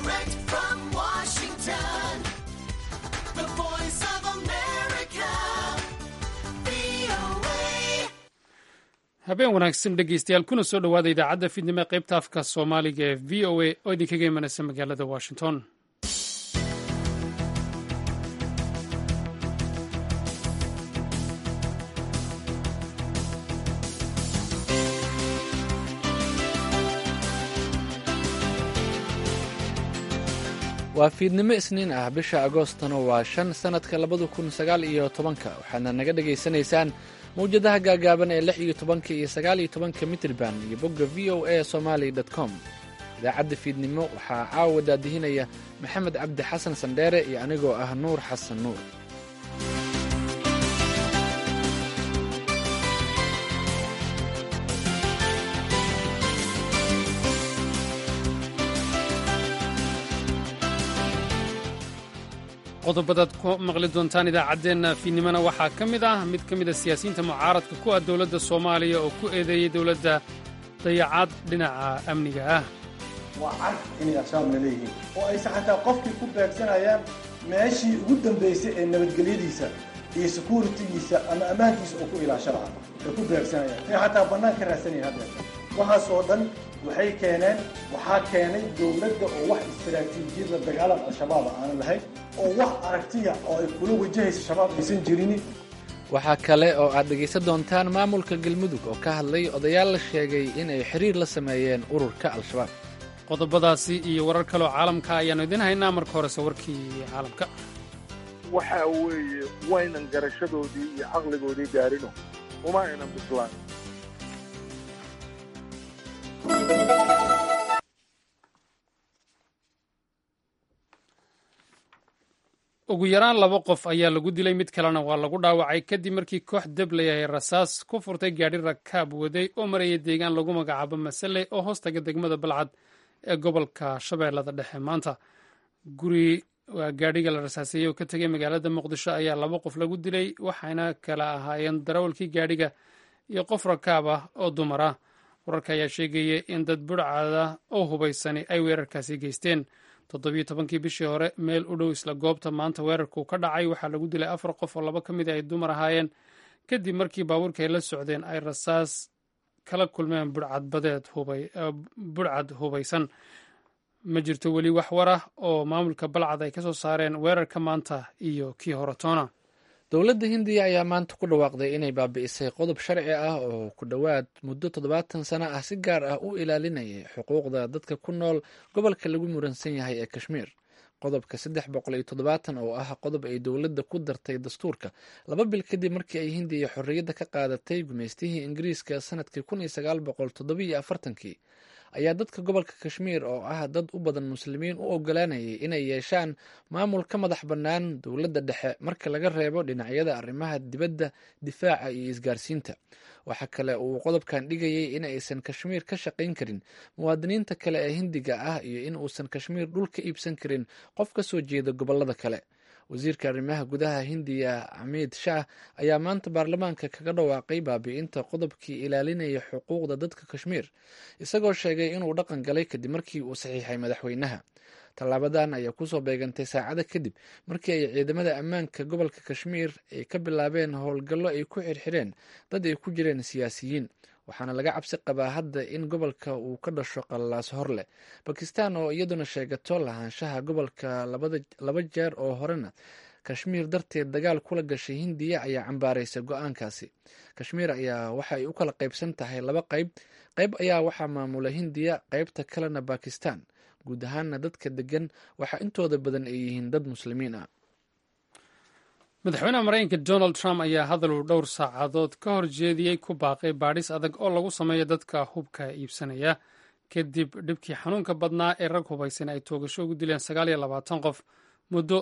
Direct from Washington, the voice of America, VOA. habeen wanaagsan dhegeystayaal kuna soo dhowaada idaacadda fiidnimo ee qaybta afka soomaaliga ee v o a oo idinkaga imanaysa magaalada washington waa fiidnimo isniin ah bisha agoostana waa shan sannadka labada kun sagaal iyo tobanka waxaadna naga dhagaysanaysaan mawjadaha gaagaaban ee lix iyo tobanka iyo sagaal iyo tobanka mitrban iyo bogga v o a somali com idaacadda fiidnimo waxaa caawa daadihinaya maxamed cabdi xasan sandheere iyo anigoo ah nuur xasan nuur qodobadaad ku maqli doontaan idaacaddeenna fiidnimona waxaa ka mid ah mid ka mid a siyaasiyiinta mucaaradka ku ah dowladda soomaaliya oo ku eedeeyey dowladda dayacaad dhinaca amniga ah waa cad inay ashaabna leeyihiin oo aysan xataa qofkii ku beegsanayaan meeshii ugu dambaysay ee nabadgelyadiisa iyo securitigiisa ama ammaankiisa oo ku ilaasho lahaa ay ku beegsanayaan ay xataa bannaan ka raadsanaya hadda waxaasoo dhan waxay keeneen waxaa keenay dowladda oo wax istaraatiijiyadda dagaalan al-shabaab aanan lahayn oo wax aragtiya oo ay kula wajahaysa shabaab aysan jirini waxaa kale oo aad dhegaysan doontaan maamulka galmudug oo ka hadlay odayaal la sheegay in ay xiriir la sameeyeen ururka al-shabaab qodobadaasi iyo warar kaleoo caalamka ayaannu idiin haynaa marka horese warkii caalamka waxa weeye waynan garashadoodii iyo caqligoodii gaarino uma aynan bislaan ugu yaraan laba qof ayaa lagu dilay mid kalena waa lagu dhaawacay kadib markii koox debley ay rasaas ku furtay gaadhi rakaab waday oo maraya deegaan lagu magacaabo masale oo hoostaga degmada balcad ee gobolka shabeellada dhexe maanta guri waa gaadhiga la rasaaseeyey oo ka tegay magaalada muqdisho ayaa laba qof lagu dilay waxayna kala ahaayeen darawalkii gaadhiga iyo qof rakaab ah oo dumar ah wararka ayaa sheegaya in dad budhcada oo hubaysani ay weerarkaasi geysteen toddobiyo tobankii bishii hore meel u dhow isla goobta maanta weerarku ka dhacay waxaa lagu dilay afar qof oo laba ka mid a ay dumar ahaayeen kadib markii baabuurka ay la socdeen ay rasaas kala kulmeen budhcadbadeed budhcad hubaysan ma jirto weli wax war ah oo maamulka balcad ay ka soo saareen weerarka maanta iyo kii hore toona dowladda hindiya ayaa maanta ku dhawaaqday inay baabi'isay qodob sharci ah oo ku dhowaad muddo toddobaatan sano ah si gaar ah u ilaalinayay xuquuqda dadka ku nool gobolka lagu muransan yahay ee kashmiir qodobka saddex boqol iyo toddobaatan oo ah qodob ay dowladda ku dartay dastuurka laba bil kadib markii ay hindiya xorriyadda ka qaadatay gumaystihii ingiriiska sanadkii kun iyo sagaal boqol toddobiyo afartankii ayaa dadka gobolka kashmiir oo ah dad u badan muslimiin u ogolaanayay inay yeeshaan maamul ka madax bannaan dowladda dhexe marka laga reebo dhinacyada arrimaha dibadda difaaca iyo isgaarsiinta waxaa kale uu qodobkan dhigayay in aysan kashmiir ka shaqayn karin muwaadiniinta kale ee hindiga ah iyo in uusan kashmiir dhul ka iibsan karin qof ka soo jeeda gobollada kale wasiirka arrimaha gudaha hindiya xamiid shah ayaa maanta baarlamaanka kaga dhawaaqay baabi'inta qodobkii ilaalinaya xuquuqda dadka kashmiir isagoo sheegay inuu dhaqan galay kadib markii uu saxiixay madaxweynaha tallaabadan ayaa kusoo beegantay saacada kadib markii ay ciidamada ammaanka gobolka kashmiir ay ka bilaabeen howlgallo ay ku xirxireen dad ay ku jireen siyaasiyiin waxaana laga cabsi qabaa hadda in gobolka uu ka dhasho qallaas hor leh bakistan oo iyaduna sheegato lahaanshaha gobolka laba jeer oo horena kashmiir darteed dagaal kula gashay hindiya ayaa cambaaraysa go-aankaasi kashmiir ayaa waxa ay u kala qaybsan tahay laba qayb qayb ayaa waxaa maamula hindiya qaybta kalena bakistan guud ahaana dadka degan waxaa intooda badan ay yihiin dad muslimiin ah madaxweynaha maraykanka donald trump ayaa hadal uu dhowr saacadood ka hor jeediyey ku baaqay baadhis adag oo lagu sameeyo dadka hubka iibsanaya kadib dhibkii xanuunka badnaa ee rag hubaysan ay toogasho ugu dileen sagaal iyo labaatan qof muddo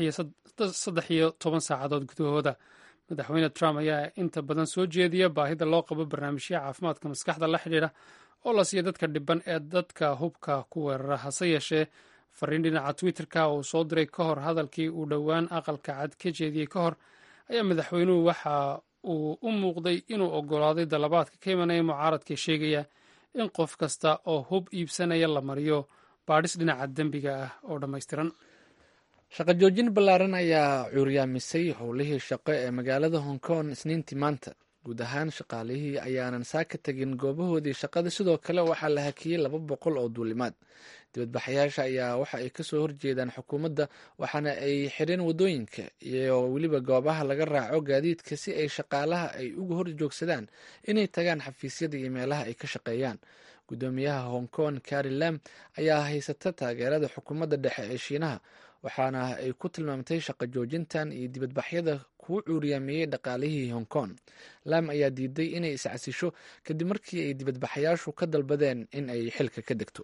saddex iyo toban saacadood gudahooda madaxweyne trump ayaa inta badan soo jeediya baahida loo qabo barnaamijya caafimaadka maskaxda la xidhiidha oo la siiya dadka dhiban ee dadka hubka ku weerara hase yeeshee fariin dhinaca twitterka uu soo diray ka hor hadalkii uu dhowaan aqalka cad ka jeediyey ka hor ayaa madaxweynuhu waxa uu u muuqday inuu ogolaaday dalabaadka ka imanaya mucaaradka sheegaya in qof kasta oo hub iibsanaya la mariyo baadhis dhinaca dembiga ah oo dhammaystiran shaqo joojin ballaaran ayaa cuuryaamisay howlihii shaqo ee magaalada hong kong isniintii maanta guud ahaan shaqaalihii ayaanan saaka tegin goobahoodii shaqada sidoo kale waxaa la hakiyey laba boqol oo duulimaad dibadbaxayaasha ayaa waxa ay kasoo horjeedaan xukuumadda waxaana ay xireen wadooyinka iyo weliba goobaha laga raaco gaadiidka si ay shaqaalaha ay uga hor joogsadaan inay tagaan xafiisyada iyo meelaha ay ka shaqeeyaan guddoomiyaha hong kong kari lam ayaa haysata taageerada xukuumadda dhexe ee shiinaha waxaana ay ku tilmaamtay shaqo joojintan iyo dibadbaxyada kuu cuuriyaameeyey dhaqaalihii hong kong lam ayaa diiday inay iscasisho kadib markii ay dibadbaxayaashu ka dalbadeen in ay xilka ka degto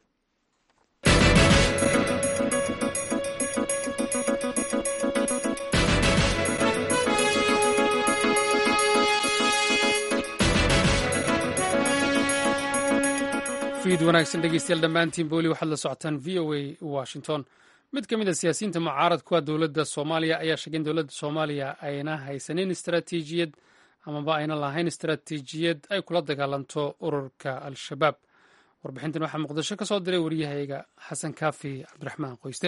fiid wanaagsan dhegeystayaal dhammaantiin booli waxaad la socotaan v o a washington mid ka mid a siyaasiyiinta mucaarad kuwa dowladda soomaaliya ayaa sheegay in dowladda soomaaliya ayna haysanin istaraatiijiyad amaba ayna lahayn istaraatiijiyad ay kula dagaalanto ururka al-shabaab warbixintan waxaa muqdisho ka soo diray waryahayga xasan kaafi cabdiraxmaan qoyste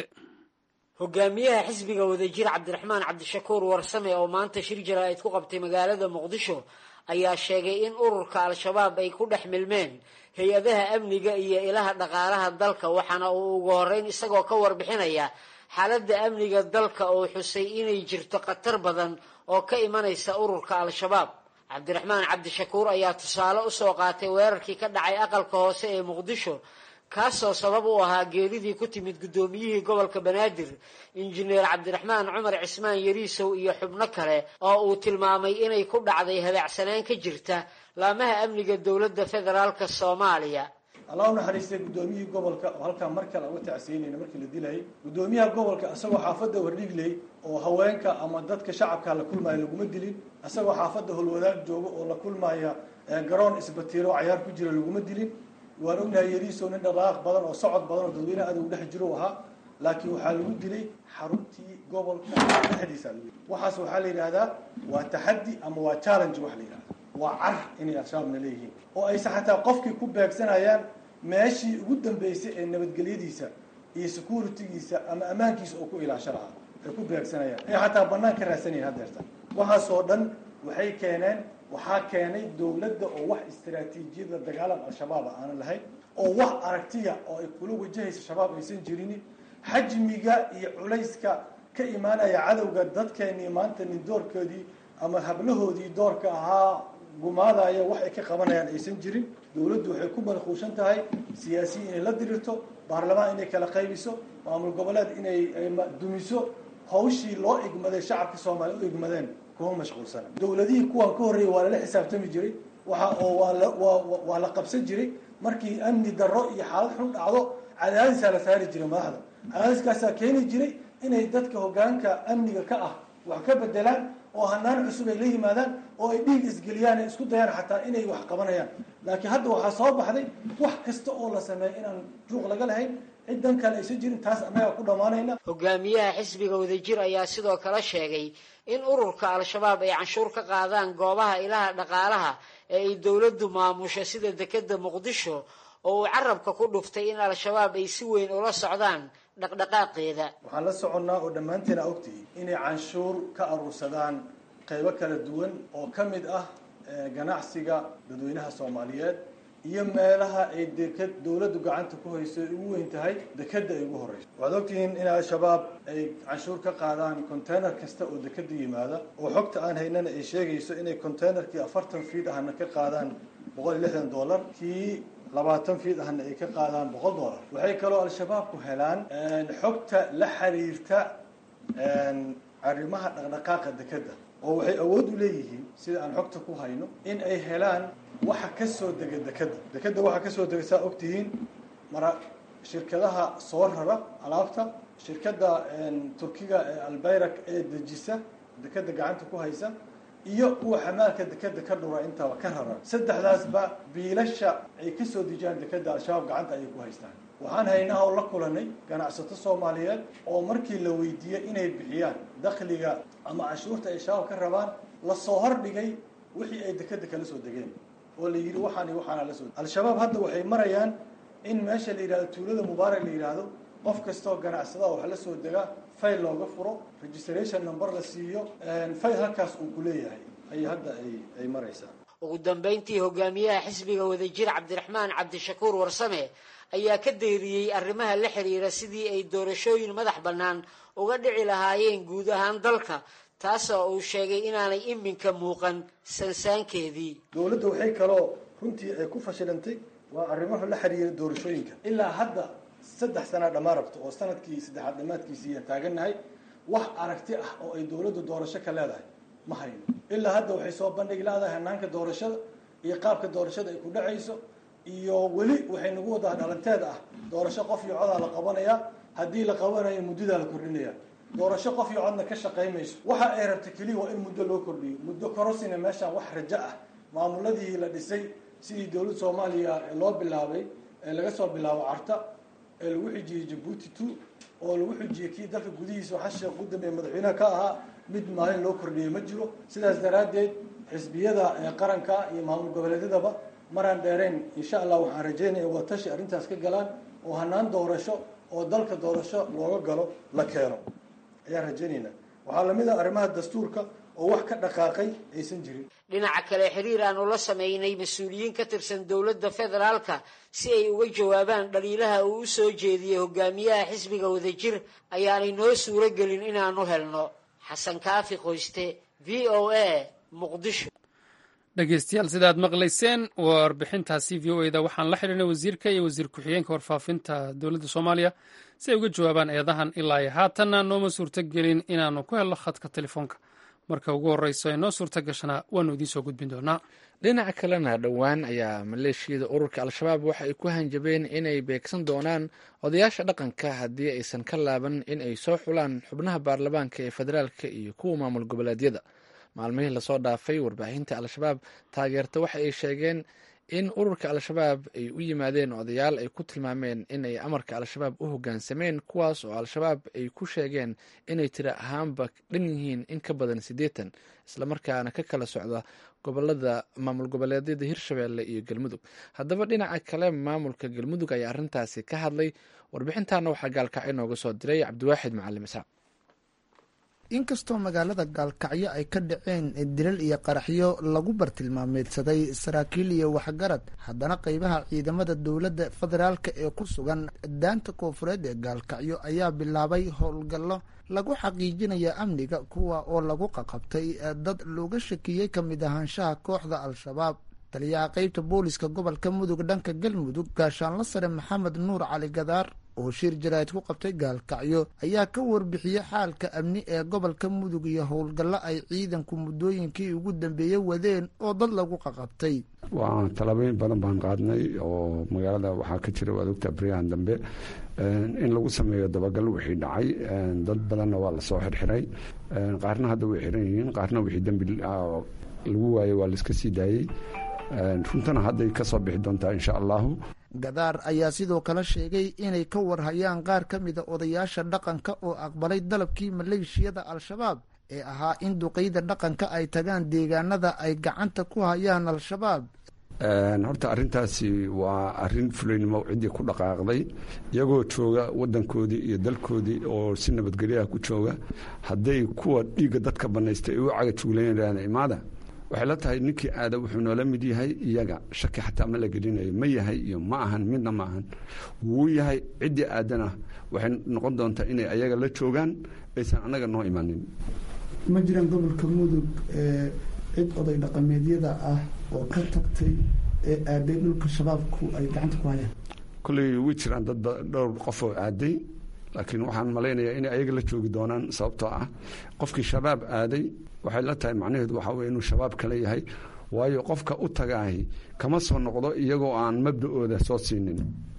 hogaamiyaha xisbiga wadajir cabdiraxmaan cabdishakuur warsame oo maanta shir jaraa'id ku qabtay magaalada muqdisho ayaa sheegay in ururka al-shabaab ay ku dhex milmeen hay-adaha amniga iyo ilaha dhaqaalaha dalka waxaana uu ugu horeyn isagoo ka warbixinaya xaaladda amniga dalka oo xusay inay jirto khatar badan oo ka imanaysa ururka al-shabaab cabdiraxmaan cabdishakuur ayaa tusaale usoo qaatay weerarkii ka dhacay aqalka hoose ee muqdisho kaasoo sabab u ahaa geeridii ku timid guddoomiyihii gobolka banaadir injineer cabdiraxmaan cumar cismaan yariisow iyo xubno kale oo uu tilmaamay inay ku dhacday habaacsanaan ka jirta laamaha amniga dowladda federaalka soomaaliya allah u naxariistay guddoomiyihii gobolka oo halkaa mar kale uga tacsiinayna markii la dilayay guddoomiyaha gobolka isagoo xaafadda wardhigley oo haweenka ama dadka shacabka la kulmaya laguma dilin isagoo xaafadda holwadaag jooga oo la kulmaya garoon isbatiiro oo cayaar ku jira laguma dilin waan ognahay yariisow nin dhaqaaq badan oo socod badan oo dadweynaha adag u dhex jiro ahaa laakiin waxaa lagu dilay xaruntii gobolka dhexdiisa lagu dilay waxaas waxaa la yidhaahdaa waa taxaddi ama waa challenge wax la yidhahda waa car inay al-shabaabna leeyihiin oo ayse xataa qofkii ku beegsanayaan meeshii ugu dambeysay ee nabadgelyadiisa iyo securitygiisa ama ammaankiisa oo ku ilaasho lahaa ay ku beegsanayaan ay xataa bannaan ka raadsanayeen haddeerta waxaasoo dhan waxay keeneen waxaa keenay dowladda oo wax istaraatiijiyada dagaalan al-shabaab aanan lahayn oo wax aragtiya oo ay kula wajahaysa shabaab aysan jirin xajmiga iyo culayska ka imaanaya cadowga dadkeenii maanta nin doorkoodii ama hablahoodii doorka ahaa gumaadaya wax ay ka qabanayaan aysan jirin dowladdu waxay ku manquushan tahay siyaasiyiin inay la dirirto baarlamaan inay kala qaybiso maamul goboleed inay dumiso hawshii loo igmaday shacabka soomaaliya u igmadeen kuma mashquulsana dowladihii kuwan ka horreeyay waa lala xisaabtami jiray waxa oo waa la waa waa la qabsan jiray markii amni darro iyo xaalad xun dhacdo cadaadisaa la saari jiray madaxda cadaadiskaasaa keeni jiray inay dadka hoggaanka amniga ka ah wax ka bedelaan oo hanaan cusub ay la yimaadaan oo ay dhiig isgeliyaan ay isku dayaan xataa inay wax qabanayaan laakiin hadda waxaa soo baxday wax kasta oo la sameeyo inaan juuq laga lahayn ciddan kale aysan jirin taas annagaa ku dhammaanayna hogaamiyaha xisbiga wadajir ayaa sidoo kale sheegay in ururka al-shabaab ay canshuur ka qaadaan goobaha ilaha dhaqaalaha ee ay dowladdu maamusho sida dekeda muqdisho oo uu carabka ku dhuftay in al-shabaab ay si weyn ula socdaan dhaqdhaqaaqeeda waxaan la soconnaa oo dhammaanteen a ogtihi inay canshuur ka aruursadaan qaybo kala duwan oo ka mid ah ganacsiga dadweynaha soomaaliyeed iyo meelaha ay deked dowladdu gacanta ku hayso ay ugu weyn tahay dekeda ay ugu horeyso waxaad ogtihiin in al-shabaab ay canshuur ka qaadaan container kasta oo dekeda yimaada oo xogta aan haynana ay sheegayso inay containerkii afartan fiid ahna ka qaadaan boqol iyo lixdan dollar kii labaatan fiid ahna ay ka qaadaan boqol dollar waxay kaloo al-shabaabku helaan xogta la xiriirta arrimaha dhaqdhaqaaqa dekeda oo waxay awood u leeyihiin sida aan xogta ku hayno in ay helaan waxa ka soo dega dekeda dekeda waxa ka soo dega saa ogtihiin mara shirkadaha soo rara alaabta shirkadda turkiga ee albayrak ee dejisa dekeda gacanta ku haysa iyo kuwa xamaalka dekeda ka dhura intaba ka rara saddexdaasba biilasha ay ka soo dejiyaan dekeda al-shabaab gacanta ayay ku haystaan waxaan haynaa oo la kulanay ganacsato soomaaliyeed oo markii la weydiiyey inay bixiyaan dakhliga ama canshuurta ay shabaab ka rabaan lasoo hordhigay wixii ay dekeda kala soo degeen oo la yidhi waxaan iyo waxaana la soo al-shabaab hadda waxay marayaan in meesha la yidhahdo tuulada mubaarak la yidhaahdo qof kastoo ganacsada wax la soo degaa fayl looga furo registration number la siiyo fayl halkaas uu ku leeyahay ayay hadda ay maraysaa ugu dambayntii hogaamiyaha xisbiga wadajir cabdiraxmaan cabdishakuur warsame ayaa ka dayriyey arrimaha la xiriira sidii ay doorashooyin madax bannaan uga dhici lahaayeen guud ahaan dalka taasoo uu sheegay inaanay iminka muuqan sansaankeedii dowladda waxay kaloo runtii ay ku fashilantay waa arrimaha la xiriira doorashooyinka ilaa hadda saddex sanaa dhammaan rabto oo sanadkii saddexaad dhammaadkiisii aan taagannahay wax aragti ah oo ay dowladdu doorasho ka leedahay ma hayno ilaa hadda waxay soo bandhigi leedahay hanaanka doorashada iyo qaabka doorashada ay ku dhacayso iyo weli waxay nagu wadaa dhalanteed ah doorasho qof iyo codaa la qabanayaa haddii la qabanayo muddadaa la kordhinaya doorasho qof iyo codna ka shaqaymayso waxa ay rabta keliya waa in muddo loo kordhiyo muddo korosina meeshaan wax rajo ah maamuladii la dhisay sidii dowladda soomaaliya loo bilaabay ee laga soo bilaabo carta ee lagu xijiyey jabuuti two oo lagu xijiyey kii dalka gudihiisa xasha ugu dambeeye madaxweynaha ka ahaa mid maalin loo kordhiyey ma jiro sidaas daraaddeed xisbiyada qaranka iyo maamul goboleedyadaba maraan dheerayn insha allah waxaan rajeynaya waa tashi arrintaas ka galaan oo hanaan doorasho oo dalka doorasho looga galo la keeno ayaan rajaynaynaa waxaa lamid ah arrimaha dastuurka oo wax ka dhaqaaqay aysan jirin dhinaca kale xiriir aanu la sameynay mas-uuliyiin ka tirsan dowladda federaalka si ay uga jawaabaan dhaliilaha uu u soo jeediyey hogaamiyaha xisbiga wadajir ayaanay noo suuro gelin inaanu helno xasan kaafi qoyste v o a muqdisho dhegeystayaal sida aad maqlayseen warbixintaasi v o eda waxaan la xidhiirnay wasiirka iyo wasiir ku-xigeenka warfaafinta dowladda soomaaliya si ay uga jawaabaan eedahan ilaa iyo haatanna nooma suurto gelin inaanu ku helno khadka telefoonka marka ugu horeyso ee noo suurto gashana waanu idiin soo gudbin doonaa dhinaca kalena dhowaan ayaa maleeshiyada ururka al-shabaab waxa ay ku hanjabeen inay beegsan doonaan odayaasha dhaqanka haddii aysan ka laaban in ay soo xulaan xubnaha baarlamaanka ee federaalka iyo kuwa maamul goboleedyada maalmihii lasoo dhaafay warbaahinta al-shabaab taageerta waxa ay sheegeen in ururka al-shabaab ay u yimaadeen odayaal ay ku tilmaameen in ay amarka al-shabaab u hoggaansameen kuwaas oo al-shabaab ay ku sheegeen inay tiri ahaanba dhan yihiin in ka badan siddeetan islamarkaana ka kala socda gobolada maamul goboleedyada hirshabeelle iyo galmudug haddaba dhinaca kale maamulka galmudug ayaa arrintaasi ka hadlay warbixintaana waxaa gaalkacyo nooga soo diray cabdiwaaxid macalim isaaq inkastoo magaalada gaalkacyo ay ka dhaceen dilal iyo qaraxyo lagu bartilmaameedsaday saraakiil iyo waxgarad haddana qeybaha ciidamada dowladda federaalk ee ku sugan daanta koofureed ee gaalkacyo ayaa bilaabay howlgallo lagu xaqiijinaya amniga kuwa oo lagu qaqabtay dad looga shakiyey ka mid ahaanshaha kooxda al-shabaab taliyaha qeybta booliska gobolka mudug dhanka galmudug gaashaanla sare maxamed nuur cali gadaar oo shir jaraa'id ku qabtay gaalkacyo ayaa ka warbixiyey xaalka amni ee gobolka mudug iyo howlgallo ay ciidanku muddooyinkii ugu dambeeyey wadeen oo dad lagu qaqabtay waa talabooyin badan baan qaadnay oo magaalada waxaa ka jira waad ogtaa baryahan dambe in lagu sameeyo dabagal wixii dhacay dad badanna waa lasoo xirxiray qaarna hadda way xiran yihiin qaarna wixii dembi lagu waayey waa laiska sii daayey runtana hadday ka soo bixi doontaa insha allahu gadaar ayaa sidoo kale sheegay inay ka warhayaan qaar ka mida odayaasha dhaqanka oo aqbalay dalabkii maleeshiyada al-shabaab ee ahaa in duqeyda dhaqanka ay tagaan deegaanada ay gacanta ku hayaan al-shabaab horta arrintaasi waa arrin fulaynimo ciddii ku dhaqaaqday iyagoo jooga wadankoodii iyo dalkoodii oo si nabadgelyaha ku jooga hadday kuwa dhiigga dadka banaystay ay u cagajuulayaan imaada waxay la tahay ninkii aada wuxuu noola mid yahay iyaga shaki xataa ma la gelinayo ma yahay iyo ma ahan midna ma ahan wuu yahay ciddii aadana waxay noqon doontaa inay ayaga la joogaan aysan annaga noo imanin ma jiraan gobolka mudug cid oday dhaqameedyada ah oo ka tagtay ee aaday dhulka shabaabku ay gacanta ku hayaan kolley way jiraan dad dhowr qof oo aaday laakiin waxaan malaynayaa inay ayaga la joogi doonaan sababtoo ah qofkii shabaab aaday waxay la tahay macnaheedu waxaa weye inuu shabaab kale yahay waayo qofka u tagaahi kama soo noqdo iyagoo aan mabda-ooda soo siinin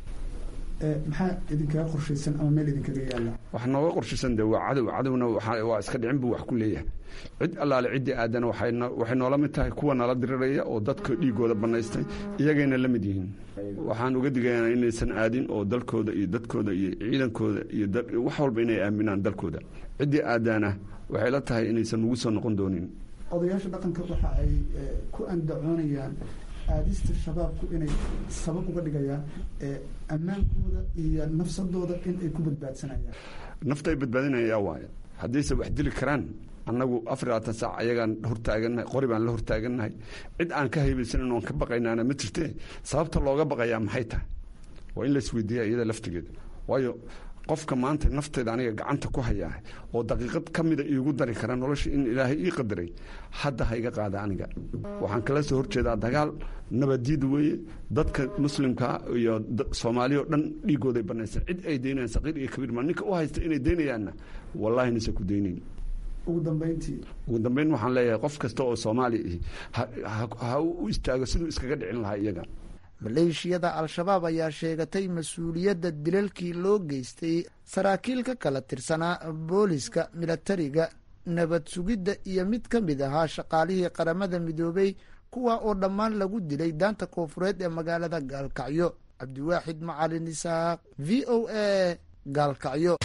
maxaa idinkaga qorshaysan ama meel idinkaga yaalla wax nooga qorshaysan de waa cadow cadowna waa iska dhicin buu wax ku leeyahay cid allaale ciddii aadana waxay noola mid tahay kuwa nala diriraya oo dadka dhiigooda banaystay iyagayna la mid yihiin waxaan uga digaynaa inaysan aadin oo dalkooda iyo dadkooda iyo ciidankooda iyo wax walba inay aaminaan dalkooda ciddii aadaana waxay la tahay inaysan ugu soo noqon doonin odayaasha dhaqanka waxa ay ku andacoonayaan aadista shabaabku inay sabab uga dhigayaan ammaankooda iyo nafsadooda in ay ku badbaadsanayaan nafta ay badbaadinayaa waayo haddayse wax dili karaan annagu afar labaatan saac ayagaan hortaagannahay qori baan la hortaagannahay cid aan ka haybaysanin oon ka baqaynaana ma jirtee sababta looga baqayaa maxay tahay waa in la isweydiiya iyada laftigeeda waayo qofka maanta nafteeda aniga gacanta ku hayaa oo daqiiqad ka mida iigu dari kara nolosha in ilaahay ii qadaray hadda ha iga qaada aniga waxaan kala soo horjeedaa dagaal nabadiid weeye dadka muslimka iyo soomaaliya o dhan dhiigooday banaysa cid ay daynayaan saqiir iyo kabiir ma ninka u haysta inay daynayaanna wallaahi nise ku daynayn ugu dambeyntii ugu dambeyn waxaan leeyahay qof kasta oo soomaali ah ha u istaago siduu iskaga dhicin lahaa iyaga maleeshiyada al-shabaab ayaa sheegatay mas-uuliyadda dilalkii loo geystay saraakiil ka kala tirsanaa booliska milatariga nabad sugidda iyo mid ka mid ahaa shaqaalihii qaramada midoobey kuwa oo dhammaan lagu dilay daanta koofureed ee magaalada gaalkacyo cabdiwaaxid macalin isaaq v o a gaalkacyo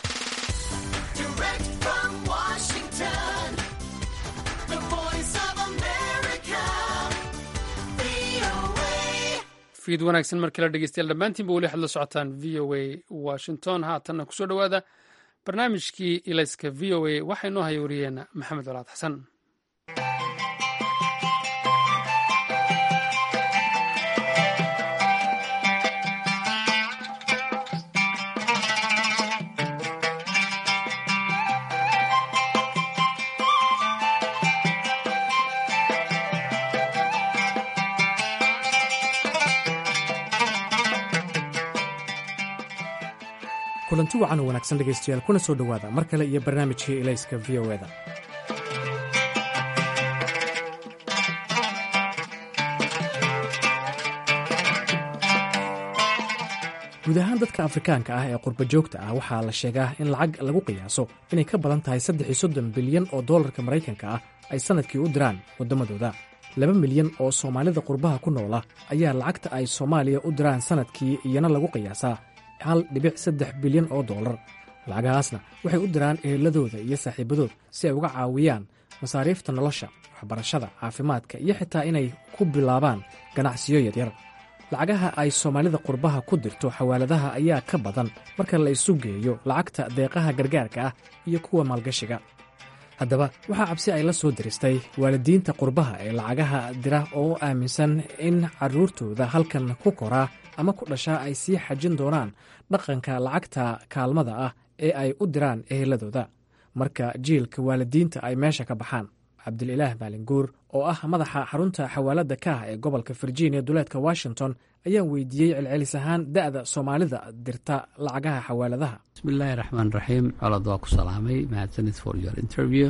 fiid wanaagsan mar kale dhegeystayaal dhammaantiinba weli waxaad la socotaan v o a washington haatanna kusoo dhowaada barnaamijkii ilayska v o a waxaa inoo haya wariyeena maxamed colaad xasan kulanti wacan oo wanaagsan dhegaystayaal kuna soo dhowaada mar kale iyo barnaamijkii ilayska v o eda guud ahaan dadka afrikaanka ah ee qurba joogta ah waxaa la sheegaa in lacag lagu qiyaaso inay ka badan tahay saddex iyo soddon bilyan oo dollarka maraykanka ah ay sannadkii u diraan waddamadooda laba milyan oo soomaalida qurbaha ku noola ayaa lacagta ay soomaaliya u diraan sannadkii iyana lagu qiyaasaa hal dhibic saddex bilyan oo dollar lacagahaasna waxay u diraan eheladooda iyo saaxiibadood si ay uga caawiyaan masaariifta nolosha waxbarashada caafimaadka iyo xitaa inay ku bilaabaan ganacsiyo yaryar lacagaha ay soomaalida qurbaha ku dirto xawaaladaha ayaa ka badan marka la isu geeyo lacagta deeqaha gargaarka ah iyo kuwa maalgashiga haddaba waxaa cabsi ay la soo diristay waalidiinta qurbaha ee lacagaha dira oo aaminsan in carruurtooda halkan ku koraa ama ku dhashaa ay sii xajin doonaan dhaqanka lacagta kaalmada ah ee ay u diraan eheladooda marka jiilka waalidiinta ay meesha ka baxaan cabdililaah maalinguur oo ah madaxa xarunta xawaaladda ka ah ee gobolka virginia duleedka washington ayaan weydiiyey celcelis ahaan da'da soomaalida dirta lacagaha xawaaladaha bismillaahi raxmaan raxiim colod waa ku salaamay mahadsanid for your interview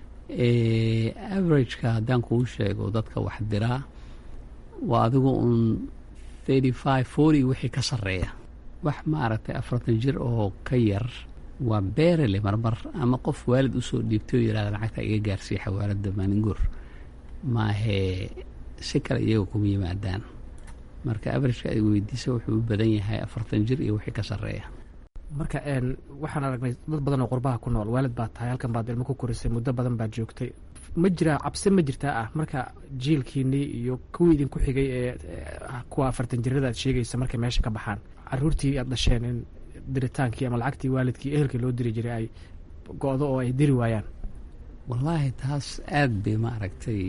averageka haddaan kuu sheego dadka wax diraa waa adigu uun thirty five forty wixii ka sarreeya wax maaragtay afartan jir oo ka yar waa beerele marmar ama qof waalid usoo dhiibtay oo yihahda lacagta iga gaarsiiya xawaaladda maalinguur maahee si kale iyaga kuma yimaadaan marka averageka ay weydiisa wuxuu u badan yahay afartan jir iyo wixii ka sarreeya marka waxaan aragnay dad badan oo qurbaha ku nool waalid baad tahay halkan baad ilmo ku korisay muddo badan baad joogtay ma jiraa cabsi ma jirtaa ah marka jiilkiinii iyo kuwii idinku xigay ee kuwa afartan jirada aad sheegaysa markay meesha ka baxaan caruurtii aad dhasheen in diritaankii ama lacagtii waalidkii ehelkii loo diri jiray ay go-do oo ay diri waayaan wallaahi taas aad bay maaragtay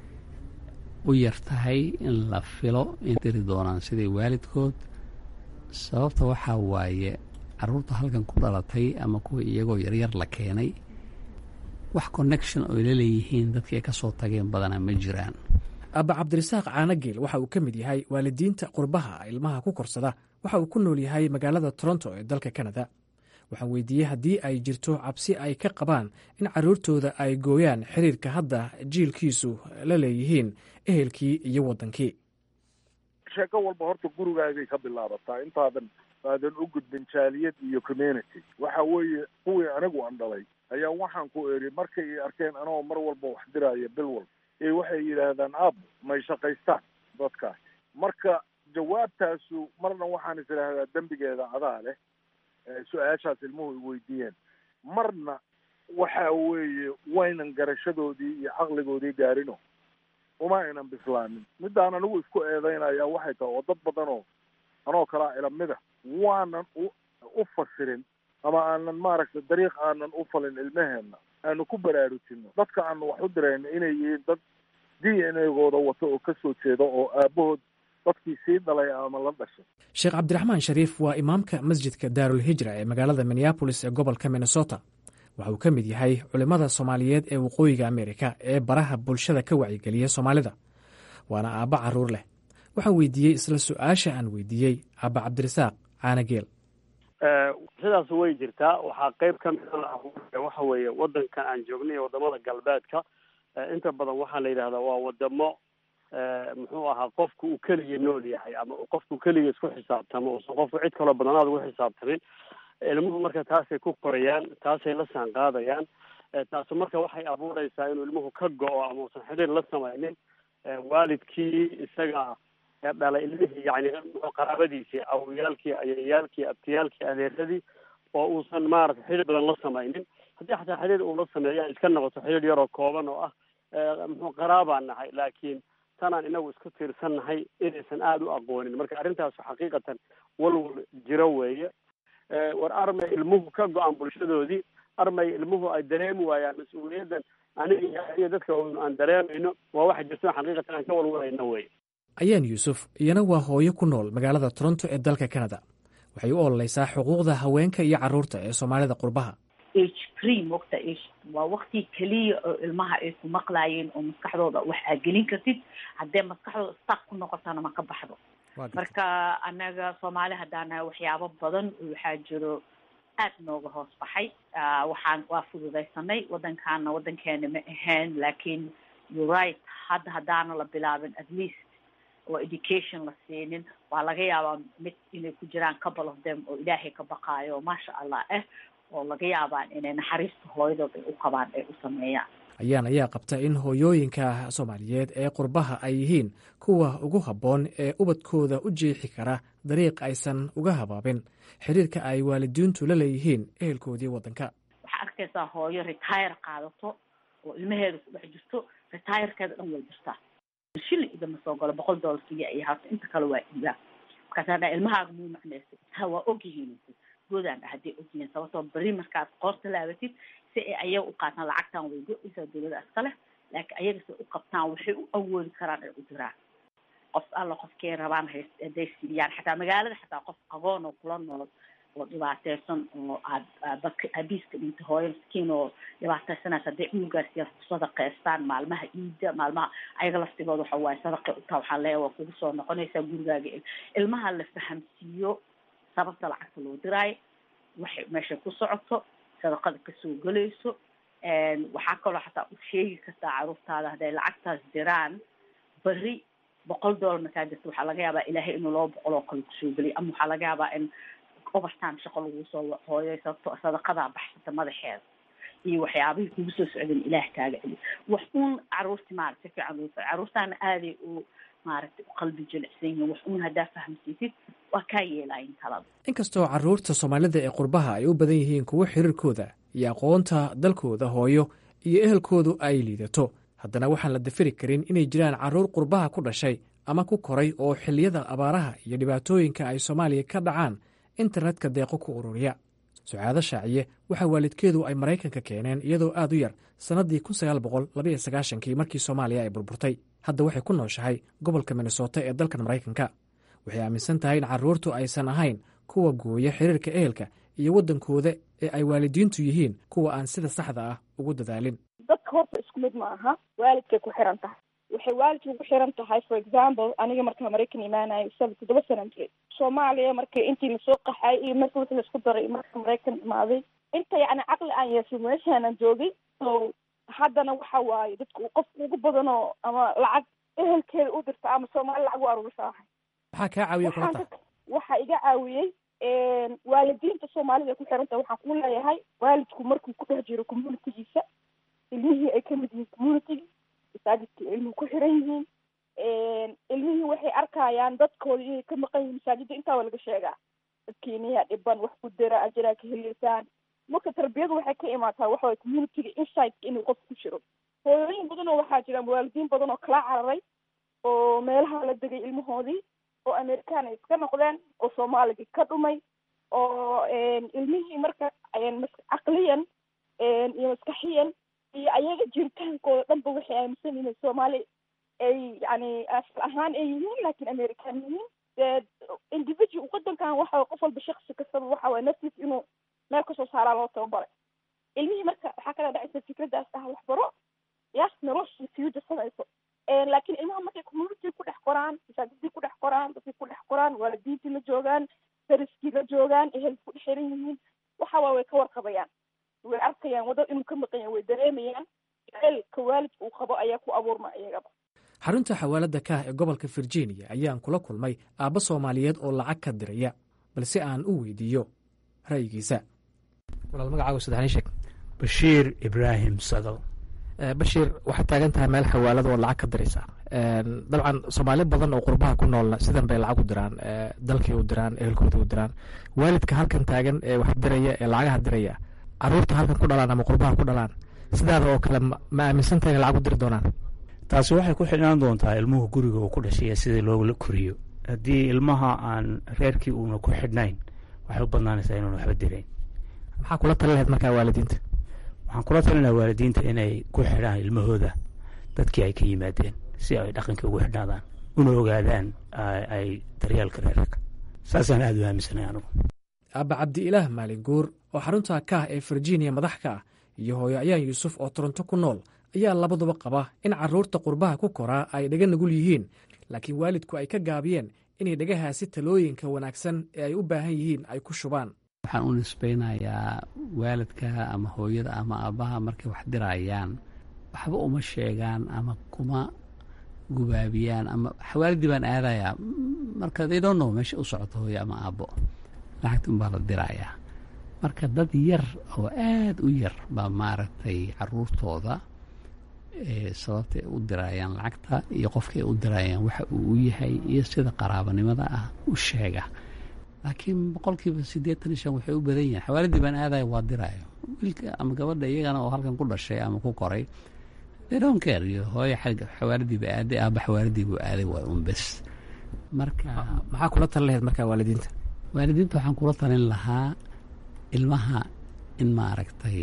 u yar tahay in la filo in diri doonaan siday waalidkood sababta waxaa waaye caruurta halkan ku dhalatay ama kuwa iyagoo yaryar la keenay wax connection oy la leeyihiin dadkii ay ka soo tageen badanaa ma jiraan abba cabdirasaaq caanageel waxa uu ka mid yahay waalidiinta qurbaha ilmaha ku korsada waxa uu ku nool yahay magaalada toronto ee dalka kanada waxaan weydiiyey haddii ay jirto cabsi ay ka qabaan in carruurtooda ay gooyaan xiriirka hadda jiilkiisu la leeyihiin ehelkii iyo waddankii sheeko walba horta gurigaagay ka bilaabataa intaadan aadan u gudbin jaaliyad iyo community waxa weeye kuwii anigu aan dhalay ayaa waxaan ku eri markay i arkeen anagoo mar walba wax diraya bil walba ee waxay yidhaahdaan aab may shaqaystaan dadkaas marka jawaabtaasu marna waxaan is idhaahdaa dembigeeda adaa leh su-aashaas ilmuhu i weydiiyeen marna waxa weeye waynan garashadoodii iyo caqligoodii gaarino uma aynan bislaanin middaan anigu isku eedeynaya waxay tahay oo dad badan oo anoo kalaa ilamida waanan u u fasirin ama aanan maaragtay dariiq aanan u falin ilmaheenna aanu ku baraarujino dadka aanu wax u dirayno inay yihiin dad d n a-gooda wato oo kasoo jeeda oo aabahood dadkii sii dhalay ama la dhashay sheekh cabdiraxmaan shariif waa imaamka masjidka daarul hijra ee magaalada minneabolis ee gobolka minnesota waxa uu ka mid yahay culimmada soomaaliyeed ee waqooyiga amerika ee baraha bulshada ka wacyigeliya soomaalida waana aabba carruur leh waxaan weydiiyey isla su-aasha aan weydiiyey aabba cabdirasaaq caanageel sidaas way jirtaa waxaa qeyb ka mida waxa weeye wadankan aan joognay iyo wadamada galbeedka inta badan waxaa la yidhahdaa waa wadamo muxuu ahaa qofku uu keliya nool yahay ama qofku keliya isku xisaabtamo uusan qofku cid kaloo badanaad ugu xisaabtamin ilmuhu marka taasay ku korayaan taasay la saan qaadayaan taasu marka waxay abuureysaa inuu ilmuhu ka go-o ama uusan xidhiir la samaynin waalidkii isaga dhalay ilmihii yani qaraabadiisii awoyaalkii ayayaalkii abtiyaalkii adeeradii oo uusan maarata xidhiir badan la samaynin haddii xataa xidhiir uu la sameeya iska noqoto xidhiir yaroo kooban oo ah muxuu qaraabaan nahay laakiin tanaan inagu isku tiirsan nahay inaysan aada u aqoonin marka arrintaasu xaqiiqatan walwal jiro weeye war armay ilmuhu ka go-aan bulshadoodii armay ilmuhu ay dareemi waayaan mas-uuliyaddan aniga iyo dadka aan dareemayno waa waxa jirto xaqiiqatan aan ka walwalayno wey ayaan yuusuf iyana waa hooyo ku nool magaalada toronto ee dalka canada waxay u ololeysaa xuquuqda haweenka iyo carruurta ee soomaalida qurbaha age free mogta age waa wakti keliya oo ilmaha ay ku maqlaayeen oo maskaxdooda wax aa gelin kartid haddee maskaxdooda stak ku noqotana ma ka baxdo marka anaga soomaali haddaan nahay waxyaabo badan waxaa jiro aad nooga hoos baxay waxaan waa fududaysanay wadankaana wadankeena ma ahayn laakiin you right hadda haddaana la bilaabin at least oo education la siinin waa laga yaabaa mid inay ku jiraan couple of them oo ilaahay ka baqaayo oo maasha allah ah oo laga yaabaan inay naxariista hooyadood ay u qabaan ay u sameeyaan ayaan ayaa qabta in hooyooyinka soomaaliyeed ee qurbaha ay yihiin kuwa ugu habboon ee ubadkooda u jeexi kara dariiq aysan uga habaabin xiriirka ay waalidiintu la leeyihiin ehelkoodii waddanka waxaa arkaysaa hooyo retire qaadato oo ilmaheeda ku dhex jirto retirekeeda dhan way jirtaa shilli idama soo galo boqol dollar keliya ay haato inta kale waa iibaa markaasa dhaa ilmahaaga muu macnaysa ha waa ogyihiin goodaan hadday ogyihiin sababtoo beri markaad qoorta laabatid si ay ayaga u qaataan lacagtan way go-aysaa dawlada iska leh laakiin ayaga si u qabtaan waxay u awoodi karaan ay u diraan qof alla qofkay rabaan hay hadday siiyaan xataa magaalada xataa qof qaboon oo kula nool oo dhibaateysan oo aad dadka aabiiska dhintay hooyo miskiin oo dhibaateysanaysa hadday cunugaasiya ku sadaqeystaan maalmaha iida maalmaha ayaga laftigooda waxa waaye sadaqay utaa waxaa leeya waa kugu soo noqonaysaa gurigaaga ilmaha la fahamsiiyo sababta lacagta loo diraayo waxay meeshay ku socoto sadaqada kasoo gelayso waxaa kaloo xataa u sheegi kartaa caruurtaada hadday lacagtaas diraan beri boqol dollar markaa jirta waxaa laga yaabaa ilaahay inuu laba boqol oo kale kusoo geliyo ama waxaa laga yaabaa in overtime shaqo lagu soo hooyay sababto sadaqadaa baxsata madaxeeda iyo waxyaabihii kugu soo socdeen ilaah kaaga celi wax uun caruurti maarata si fiican loo caruurtaana aaday u maaragtay u qalbi jilicsan yihiin wax uun haddaa fahamsiisid waa kaa yeelayin talada inkastoo carruurta soomaalida ee qurbaha ay u badan yihiin kuwo xiriirkooda iyo aqoonta dalkooda hooyo iyo ehelkoodu ay liidato haddana waxaan la dafiri karin inay jiraan carruur qurbaha ku dhashay ama ku koray oo xilliyada abaaraha iyo dhibaatooyinka ay soomaaliya ka dhacaan internetka deeqo ku ururiya sucaado shaaciye waxaa waalidkeedu ay maraykanka keeneen iyadoo aad u yar sannaddii kun sagaal boqol labaiyo sagaashankii markii soomaaliya ay burburtay hadda waxay ku nooshahay gobolka minnesota ee dalkan maraykanka waxay aaminsan tahay in carruurtu aysan ahayn kuwa gooya xiriirka ehelka iyo waddankooda ee ay waalidiintu yihiin kuwa aan sida saxda ah ugu dadaalin dadka horta isku mid ma aha waalidkay ku xiran tahay waxay waalidka ku xiran tahay for example aniga marka maraykan imaanayo saba toddoba sanan jiray soomaaliya marka intii lasoo qaxay iyo marka wixii laisku daray marka maraykan imaaday inta yacni caqli aan yeeshay meeshaanan joogay so haddana waxa waaye dadka uu qofka ugu badanoo ama lacag ehelkeeda u dirta ama soomaali lacag u aruurisa ahay maxaa kaa caawiya kulata waxaa iga caawiyey waalidiinta soomaalida ku xiran tahay waxaan ku leeyahay waalidku markuu ku dhex jiro communitygiisa ilmihii ay kamid yihiin communitygii masaajidka ilmuhu ku xiran yihiin ilmihii waxay arkayaan dadkooda inay ka maqan yihiin masaajidda intaa waa laga sheegaa dadkiiniyaa dhiban wax ku dira ajiraa ka heliysaan marka tarbiyadu waxay ka imaataa waxaway communityga insightka inuu qof ku jiro hooyooyin badan oo waxaa jira waalidiin badan oo kala cararay oo meelaha la degay ilmahoodii oo amerikaan ay iska noqdeen oo soomaaligii ka dhumay oo ilmihii marka caqliyan iyo maskaxiyan iyo ayaga jiritaankooda dhanba waxay aaminsan yihiin soomaali ay yani asal ahaan ay yihiin laakiin american yihiin dee individual wadankan waxa qof walba shaksi kastaba waxa waye naftiis inuu meel kasoo saaraa loo tababaray ilmihii marka waxaa kala dhacaysa fikraddaas ah waxbaro ya noloshii future samayso laakiin ilmaha markay community ku dhex qoraan masaajidii ku dhex qoraan dadkii ku dhex qoraan waalidiintii la joogaan dariskii la joogaan ehel ku dhex xiran yihiin waxa waa way ka warqabayaan way arkayaan waddo inuu ka maqan yahay way dareemayaan jaceylka waalidka uu qabo ayaa ku abuurma iyagaba xarunta xawaalada kaah ee gobolka virginia ayaan kula kulmay aabbo soomaaliyeed oo lacag ka diraya balse aan u weydiiyo ra'yigiisa walaal magacaagu saddexni sheeg bashiir ibraahim sadal bashiir waxaad taagan tahay meel xawaalada oo lacag ka diraysa dabcan soomaali badan oo qurbaha ku noolna sidan bay lacag u diraan dalkii u diraan ehelkooda u diraan waalidka halkan taagan ee wax diraya ee lacagaha diraya caruurta halkan ku dhalaan ama qurbaha ku dhalaan sidaada oo kale ma aaminsantahay in lacag u diri doonaan taasi waxay ku xidhnaan doontaa ilmuhu guriga uu ku dhashay sidii loola koriyo haddii ilmaha aan reerkii uuna ku xidhnayn waxay u badnaanaysaa inuuna waxba dirayn maxaa kula tali lahayd markaa waalidiinta waxaan kula talinaha waalidiinta inay ku xidhaan ilmahooda dadkii ay ka yimaadeen si ay dhaqankii ugu xidhnaadaan una ogaadaan ay daryeelka reerka saasaan aada u aaminsanay anugu aabba cabdi-ilaah maalin guur oo xarunta kaah ee virginia madax ka ah iyo hooyo ayaan yuusuf oo toronto ku nool ayaa labaduba qaba in carruurta qurbaha ku koraa ay dhaga nugul yihiin laakiin waalidku ay ka gaabiyeen inay dhagahaasi talooyinka wanaagsan ee ay u baahan yihiin ay ku shubaan waxaan u nisbaynayaa waalidka ama hooyada ama aabbaha markay wax dirayaan waxba uma sheegaan ama kuma gubaabiyaan ama xawaalidii baan aadayaa marka they don't know meesha u socoto hooyo ama aabbo lacagta unbaa la dirayaa marka dad yar oo aad u yar baa maaragtay caruurtooda sababtay u dirayaan lacagta iyo qofkay u dirayaan waxa uu u yahay iyo sida qaraabanimada ah u sheega laakiin boqolkiiba siddeetan iyo shan waxay u badan yihin xawaaladii baan aadaya waa diraayo wiilka ama gabadha iyagana oo halkan ku dhashay ama ku koray dhonker iyo hooyo xawaaladiiba aaday aaba xawaaladiibu aaday waa un bes marka maxaa kula talin lahayd markaa waalidiinta waalidiinta waxaan kula talin lahaa ilmaha in maaragtay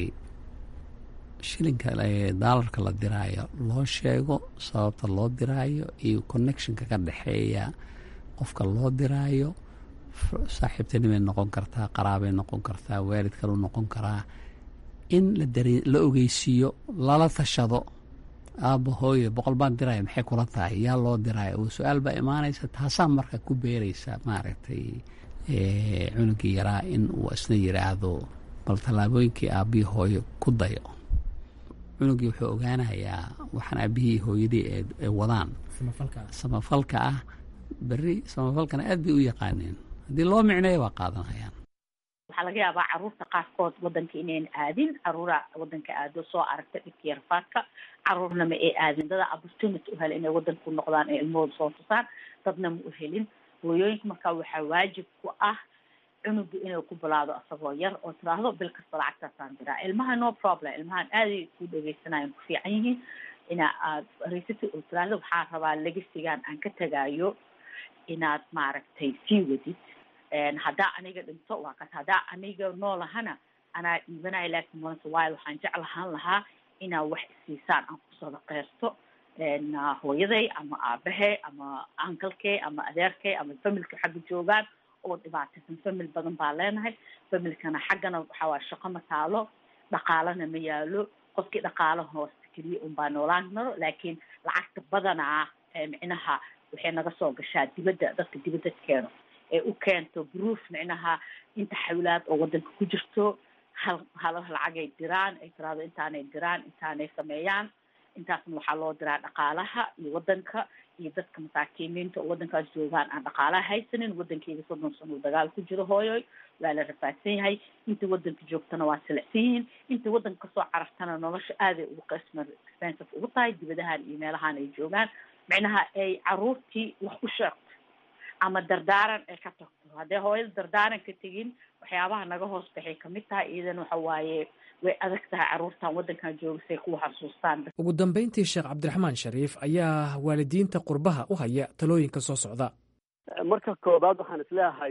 shilinka daalarka la diraayo loo sheego sababta loo diraayo iyo connectionka ka dhexeeya qofka loo diraayo saaxiibtinimay noqon kartaa qaraabay noqon kartaa waalid kalu noqon karaa in la ogeysiiyo lala tashado aabba hooyo boqol baan diraya maxay kula tahay yaa loo diraayo oo su-aal baa imaanaysa taasaa marka ku beeraysa maaragtay cunugii yaraa in uu isna yiraahdo bal tallaabooyinkii aabbihii hooyo ku dayo cunugii wuxuu ogaanayaa waxaan aabbihii hooyadii ee wadaan samafalka ah berri samafalkana aad bay u yaqaaneen haddii loo micneeyo waa qaadanayaan waxaa laga yaabaa caruurta qaarkood wadanka inayn aadin caruura wadanka aado soo aragta dhibka yarfaadka caruurna ma ay aadin dada opportunity u hela inay wadanka ku noqdaan ee ilmahooda soo tusaan dadna ma u helin hooyooyinka markaa waxaa waajib ku ah cunuga inuu ku bilaado asagoo yar oo tiraahdo bil kasta lacagtaasaan diraa ilmaha no problem ilmahan aaday ku dhegeysanayan ku fiican yihiin ina aad raysati oo tiraahdo waxaa rabaa legasigan aan ka tegaayo inaad maaragtay sii wadid haddaa aniga dhinto waa kas haddaa aniga noolahana anaa dhiibanaya laakiin maanta waayo waxaan jeclahaan lahaa inaad wax isiisaan aan ku sadaqeysto hooyaday ama aabahe ama ankalkey ama adeerkey ama familka xagga joogaan oo dhibaataysan famil badan baa leenahay familkana xaggana waxaa waaya shaqo ma taalo dhaqaalana ma yaalo qofkii dhaqaalo hoosta keliya unbaa noolaan karo laakiin lacagta badanaa micnaha waxay naga soo gashaa dibadda dadka dibadda keeno ee u keento proof micnaha inta xawlaad oo wadanka ku jirto hal hal lacagay diraan ay tiraahdo intaanay diraan intaanay sameeyaan intaasna waxaa loo diraa dhaqaalaha iyo wadanka iyo dadka masaakiimiinta oo wadankaas joogaan aan dhaqaalaha haysanin wadankeyga soddon sano uu dagaal ku jiro hooyoy waa la rafaadsan yahay inta wadanka joogtana waa silicsan yihiin inta wadanka kasoo carartana nolosha aaday ugu qisma expensive ugu tahay dibadahan iyo meelahan ay joogaan micnaha ay caruurtii wax u sheegto ama dardaaran ay ka tagto haddee hooyada dardaaran ka tegin waxyaabaha naga hoos baxay kamid tahay iidan waxa waaye way adag tahay carruurtan waddankan jooga say kuwa xasuustaan ugu dambayntii sheekh cabdiraxmaan shariif ayaa waalidiinta qurbaha u haya talooyinka soo socda marka koobaad waxaan isleeyahay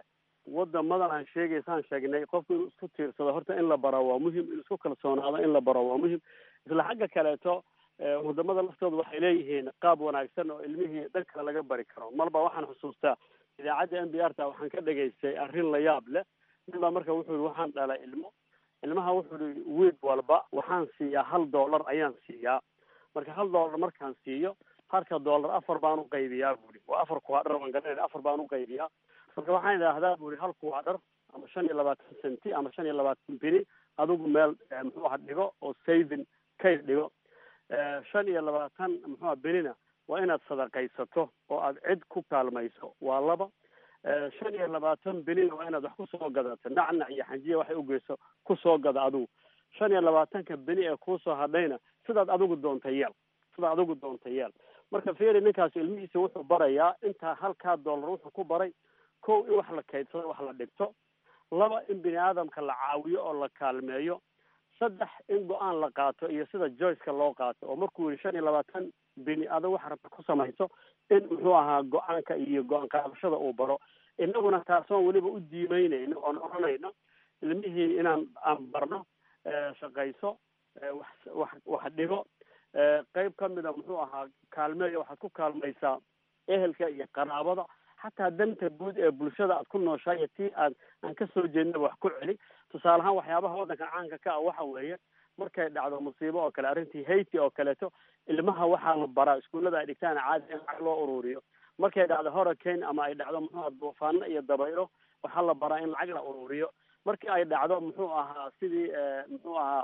wadamadan aan sheegaysaan sheegnay qofku inuu isku tiirsado horta in la baro waa muhim inuu isku kalsoonaado in la baro waa muhim isla xagga kaleeto wadamada laftooda waxay leeyihiin qaab wanaagsan oo ilmihii dhan kale laga bari karo marba waxaan xusuustaa idaacadda n b r ta waxaan ka dhegaystay arrin la yaab leh nin baa marka wuxuu yihi waxaan dhalay ilmo ilmaha wuxuu yihi wiig walba waxaan siiyaa hal dollar ayaan siiyaa marka hal dollar markaan siiyo halka dollar afar baan u qaybiyaa buuri waa afar kuwaadhar waan garanayna afar baan u qaybiyaa marka waxaan idhaahdaa buuri hal kuwaadhar ama shan iyo labaatan centi ama shan iyo labaatan bini adigu meel muxuu aha dhigo oo saving kayd dhigo shan iyo labaatan muxuuha benina waa inaad sadaqaysato oo aad cid ku kaalmayso waa laba shan iyo labaatan benina waa inaad wax kusoo gadato nacnac iyo xanjiya waxay ugeyso kusoo gada adigu shan iyo labaatanka beni ee kuusoo hadhayna sidaad adigu doonta yeel sidaad adigu doonta yeel marka fiiri ninkaas ilmihiisa wuxuu barayaa intaa halkaa dollar wuxuu ku baray kow in wax la kaydsado wax la dhigto laba in bini aadamka la caawiyo oo la kaalmeeyo saddex in go-aan la qaato iyo sida joyceka loo qaato oo markuu yihi shan iyo labaatan bini adag waxa rabta ku samayso in muxuu ahaa go-aanka iyo go-aan qaadashada uu baro inaguna taasoon weliba u diimeynayno oon oranayno ilmihii inaan aan barno shaqayso wax wax wax dhigo qeyb kamida muxuu ahaa kaalmeeya waxaad ku kaalmaysaa ehelka iyo qaraabada xataa danta guud ee bulshada aad ku nooshahay iyo tii aad aan kasoo jeednaba wax ku celi tusaale ahaan waxyaabaha waddanka caanka ka ah waxa weeye markay dhacdo musiibo oo kale arrintii haiti oo kaleeto ilmaha waxaa la baraa iskuullada ay dhigtaan caadi in lacag loo ururiyo markay dhacdo hurricane ama ay dhacdo muxuu aha duufaano iyo dabaylo waxaa la baraa in lacag la ururiyo markii ay dhacdo muxuu ahaa sidii muxuu ahaa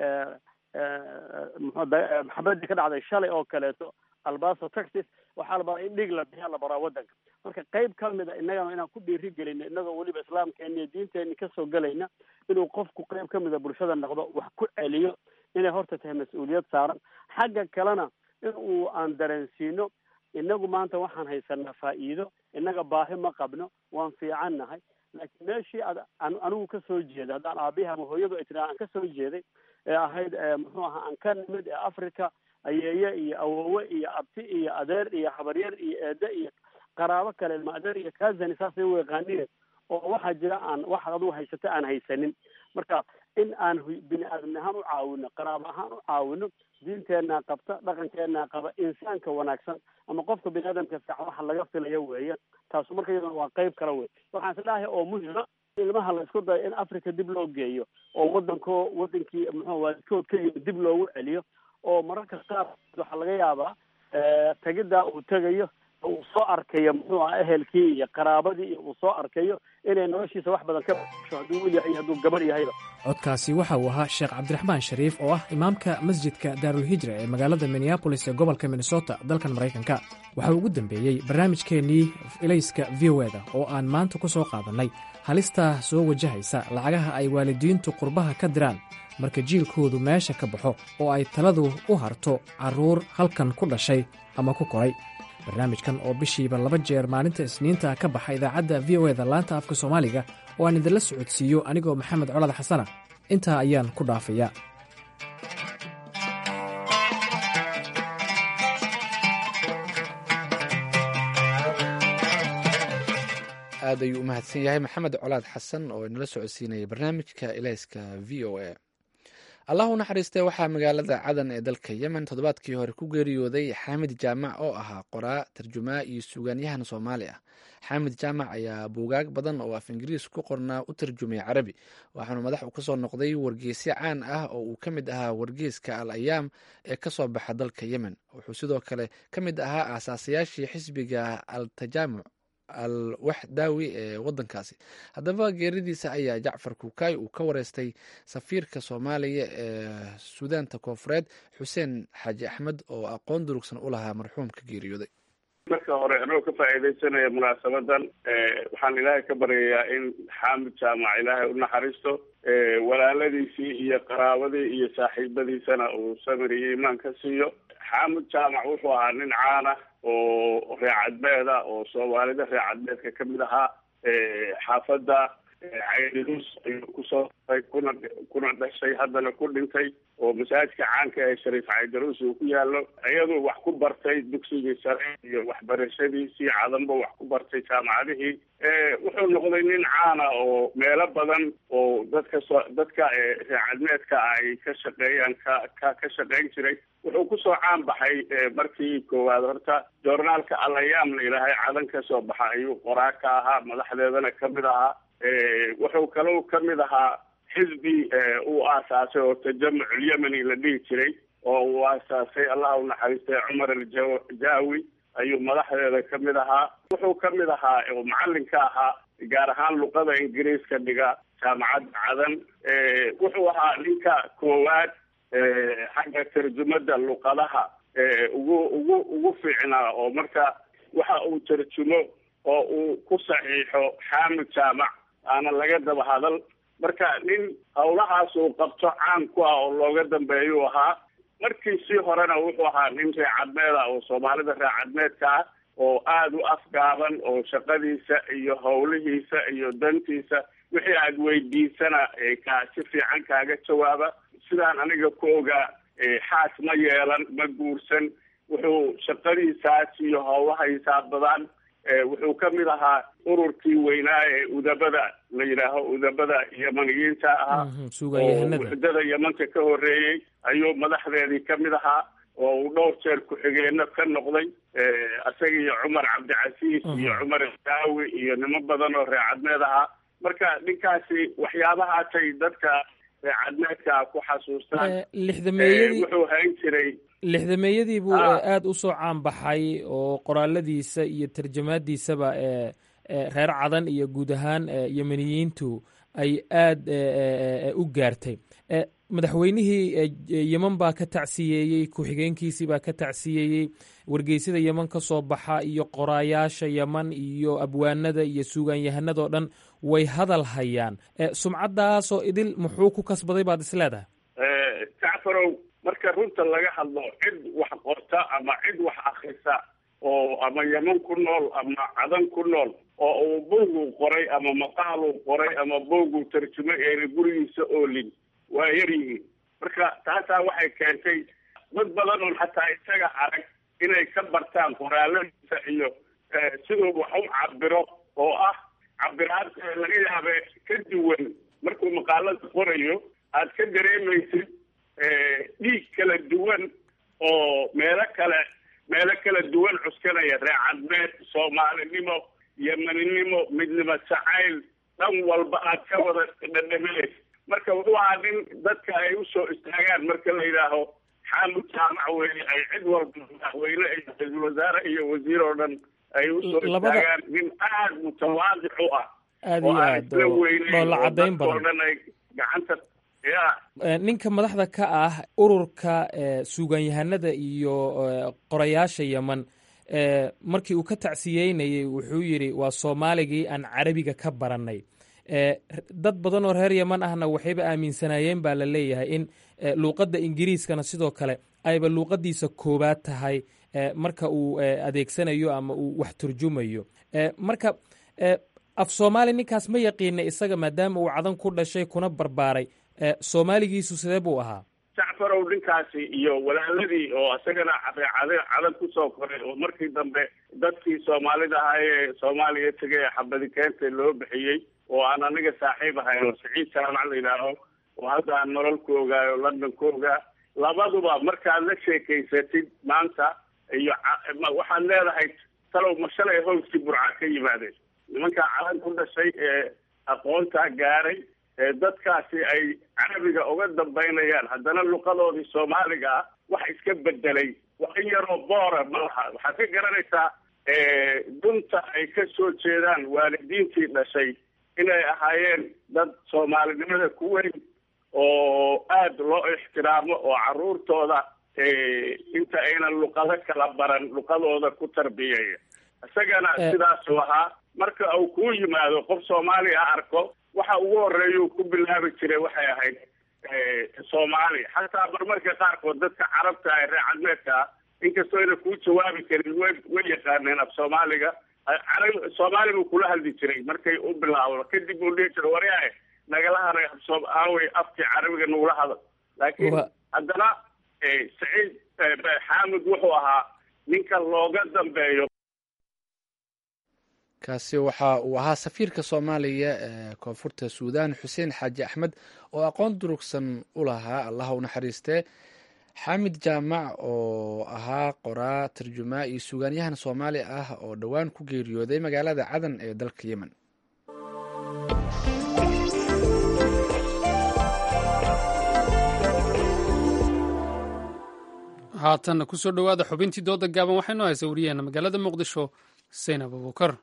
maxabadii ka dhacday shalay oo kaleeto albaso texas waxaa la baraa in dhig la bixiya la baraa waddanka marka qeyb kamida innagana inaan ku dhiiri gelino innagoo weliba islaamkeena iyo diinteeni kasoo gelayna inuu qofku qeyb kamida bulshada noqdo wax ku celiyo inay horta tahay mas-uuliyad saaran xagga kalena in uu aan dareensiino inagu maanta waxaan haysanaa faa'iido innaga baahi ma qabno waan fiican nahay laakiin meeshii ad anigu kasoo jeeda haddaan aabihi ama hooyadu ay tiraa aan kasoo jeeday ee ahayd muxuu ahaa aan ka nimid ee africa ayeeye iyo awowe iyo abti iyo adeer iyo habaryar iyo eede iyo qaraabo kale ilma adeer iyo kazani saasay u yaqaanine oo waxaa jira aan waxaad adigu haysata aan haysanin marka in aan bini aadamni ahaan u caawino qaraabo ahaan u caawino diinteenaa qabta dhaqankeenaa qaba insaanka wanaagsan ama qofka bini aadamka fiican waxa laga filayo weeye taasu marka iyaduna waa qeyb kale wey waxaan isdhahay oo muhima ilmaha la isku dayo in africa dib loo geeyo oo waddanko wadankii muxuu waalidkood ka yimid dib loogu celiyo oo mararka qaar waxaa laga yaabaa tegiddaa uu tegayo uu soo arkayo muxuu aha ehelkii iyo qaraabadii iyo uu soo arkayo inay noloshiisa wax badan ka basho hadduu wiil yahay iyo hadduu gabar yahayba codkaasi waxa uu ahaa sheekh cabdiraxmaan shariif oo ah imaamka masjidka daarulhijra ee magaalada minneabolis ee gobolka minnesota dalkan maraykanka waxa uu ugu dambeeyey barnaamijkeennii ilayska v o eda oo aan maanta ku soo qaadannay halistaa soo wajahaysa lacagaha ay waalidiintu qurbaha ka diraan marka jiilkoodu meesha ka baxo oo ay taladu u harto carruur halkan ku dhashay ama ku koray barnaamijkan oo bishiiba laba jeer maalinta isniinta ka baxa idaacadda v o eda laanta afka soomaaliga oo aan idinla socodsiiyo anigoo maxamed colad xasana intaa ayaan ku dhaafayaa aad ayuu u mahadsan yahay maxamed colaad xasan oo inala socodsiinaya barnaamijka ilayska v o a allah u naxariistee waxaa magaalada cadan ee dalka yemen toddobaadkii hore ku geeriyooday xaamid jaamac oo ahaa qoraa tarjumaa iyo suugaanyahan soomaali ah xaamid jaamac ayaa buugaag badan oo af ingiriis ku qornaa u tarjumay carabi waxaanu madax u kasoo noqday wargeysyo caan ah oo uu ka mid ahaa wargeyska al ayaam ee kasoo baxa dalka yemen wuxuu sidoo kale ka mid ahaa aasaasayaashii xisbiga al tajaamuc al waxdaawi ee wadankaasi haddaba geeridiisa ayaa jacfar kuukay uu ka wareystay safiirka soomaaliya ee suudaanta koofureed xuseen xaaji axmed oo aqoon durugsan u lahaa marxuumka geeriyooday marka hore anoo ka faa'iidaysanaya munaasabadan waxaan ilaahay ka baryayaa in xaamid jaamac ilaahay u naxariisto walaaladiisii iyo qaraabadii iyo saaxiibadiisana uu samir iyo iimaan ka siiyo xaamud jaamac wuxuu ahaa nin caana oo reecadmeeda oo soomaalida reecadmeedka ka mid ahaa xaafadda caydinus ayuu kusoo kuna kuna dhashay haddana ku dhintay oo masaajidka caanka ee shariif caydarus uu ku yaalo iyaduu wax ku bartay dugsigii sare iyo waxbarashadiisii cadanba wax ku bartay jaamacadihii wuxuu noqday nin caana oo meelo badan oo dadka so dadka reecadmeedka ay ka shaqeeyaan ka ka ka shaqeyn jiray wuxuu kusoo caan baxay markii koowaad horta joornaalka alayaam la yidhaahay cadan ka soo baxa ayuu qoraa ka ahaa madaxdeedana kamid ahaa wuxuu kalou kamid ahaa xisbi uu aasaasay oo tajamuc ulyemeni la dhihi jiray oo uu aasaasay allah u naxariistay cumar aljaawi ayuu madaxdeeda kamid ahaa wuxuu kamid ahaa oo macalinka ahaa gaar ahaan luqada ingiriiska dhiga jaamacadda cadan wuxuu ahaa ninka koowaad xagga tarjumada luqadaha ugu ugu ugu fiicnaa oo marka waxa uu tarjumo oo uu ku saxiixo xaamid jaamac aana laga daba hadal marka nin hawlahaas uu qabto caan ku ah oo looga dambeeyuu ahaa markiisii horena wuxuu ahaa nin reecadmeeda oo soomaalida reecadmeedka ah oo aada u afgaaban oo shaqadiisa iyo howlihiisa iyo dantiisa wixii aad weydiisana ka si fiican kaaga jawaaba sidaan aniga ku ogaa xaas ma yeelan ma guursan wuxuu shaqadiisaas iyo howlahaysaa badan wuxuu ka mid ahaa ururkii weynaa ee udabada la yidhaaho udabada yamaniyiinta ahaa oo wuxdada yamanta ka horeeyey ayuu madaxdeedii ka mid ahaa oo uu dhowr jeer ku-xigeenno ka noqday isaga iyo cumar cabdicasiis iyo cumar daawi iyo nimo badan oo reecadmeed ahaa marka ninkaasi waxyaabahaasay dadka reecadmeedka ku xasuustaan lixdameeyadii wuxuu hayn jiray lixdameeyadii buu aada u soo caan baxay oo qoraaladiisa iyo tarjamaadiisaba reer cadan iyo guud ahaan yemeniyiintu ay aada u gaartay madaxweynihii yeman baa ka tacsiyeeyey ku-xigeenkiisii baa ka tacsiyeeyey wargeysada yeman ka soo baxa iyo qoraayaasha yeman iyo abwaanada iyo suugaanyahanadoo dhan way hadal hayaan sumcaddaasoo idil muxuu ku kasbaday baad is leedahay jacfarow marka runta laga hadlo cid wax qorta ama cid wax akrisa oo ama yeman ku nool ama cadan ku nool oo uu buuguu qoray ama maqaaluu qoray ama buuguu tarjumay eena gurigiisa oolin waa yar yihiin marka taasaa waxay keentay dad badan oon xataa isaga arag inay ka bartaan qoraaladiisa iyo siduu wax u cabiro oo ah cabiraad laga yaabe ka duwan markuu maqaalada qorayo aad ka dareemaysid dhiig kala duwan oo meelo kale meelo kala duwan cuskanaya reecadmeed soomaalinimo yemeninimo midnimo jacayl dhan walba aad ka wada dhadhaminaysa marka wuxuu ahaa nin dadka ay usoo istaagaan marka la yidhaaho xaamud jaamac weye ay cid walba madaxweyne iyo ra-iisul wasaare iyo wasiir oo dhan ay usoo istaagaan nin aada mutawaadic u ah aada oo iyo aan aad isla weyneyn dhoolla oo caddayn dadka oo badan dhan ay gacanta ya ninka madaxda ka ah ururka suugaanyahanada iyo eh, qorayaasha yeman eh, markii uu ka tacsiyeynayey wuxuu yidhi waa soomaaligii aan carabiga ka barannay Eh, dad badan oo reer yeman ahna waxayba aaminsanaayeen baa la leeyahay in eh, luuqadda ingiriiskana sidoo kale ayba luuqadiisa koowaad tahay eh, marka uu eh, adeegsanayo ama uu wax turjumayo Eh, marka eh, af soomaali ninkaas ma yaqiina isaga maadaama uu cadan ku dhashay kuna barbaaray eh, soomaaligiisu sidee buu ahaa jacfarow ninkaasi iyo walaaladii oo isagana cadeecade cadan kusoo koray oo markii dambe dadkii soomaalida ahaa ee soomaaliya tegay ee xabadi keenta loo bixiyey oo aan aniga saaxiib ahayn oo siciid jaamac la yidhaaho oo hadda aan nolol ku ogaayo london ku ogaa labaduba markaad la sheekaysatid maanta iyo ca- ma- waxaad leedahay talow ma shalay howskii burca ka yimaadeen nimankaa calan ku dhashay ee aqoontaa gaaray ee dadkaasi ay carabiga uga dambaynayaan haddana luqadoodii soomaaliga ah wax iska bedelay wax in yaroo boora ma laha waxaad ka garanaysaa dunta ay ka soo jeedaan waalidiintii dhashay inay ahaayeen dad soomaalinimada ku weyn oo aada loo ixtiraamo oo caruurtooda inta aynan luqado kala baran luqadooda ku tarbiyeeya isagana Eh. sidaasuu ahaa marka uu kuu yimaado qof soomaaliya arko waxa ugu horeeya uu ku bilaabi jiray waxay ahayd eh, soomaali xataa marmarka qaarkood dadka carabta ee reer cadmeedka ah inkastoo ayna kuu jawaabi karin way way yaqaaneen af soomaaliga carab soomaali buu kula hadli jiray markay u bilaawdo kadib buu dhihi jiray waryae nagala haray afsoo aaway afkii carabiga nagula hadal laakiin Wa- haddana eh, saciid eh, xaamid wuxuu ahaa ninka looga dambeeyo kaasi waxa uu ahaa safiirka soomaaliya ee koonfurta suudaan xuseen xaaji axmed oo aqoon durugsan u lahaa allaha u naxariistee xaamid jaamac oo ahaa qoraa tarjumaa iyo suugaanyahan soomaali ah oo dhowaan ku geeriyooday magaalada cadan ee dalka yemen haatanna kusoo dhowaada xubintii dooda gaaban waxaynu haysa wariyaheena magaalada muqdisho saynab abubukar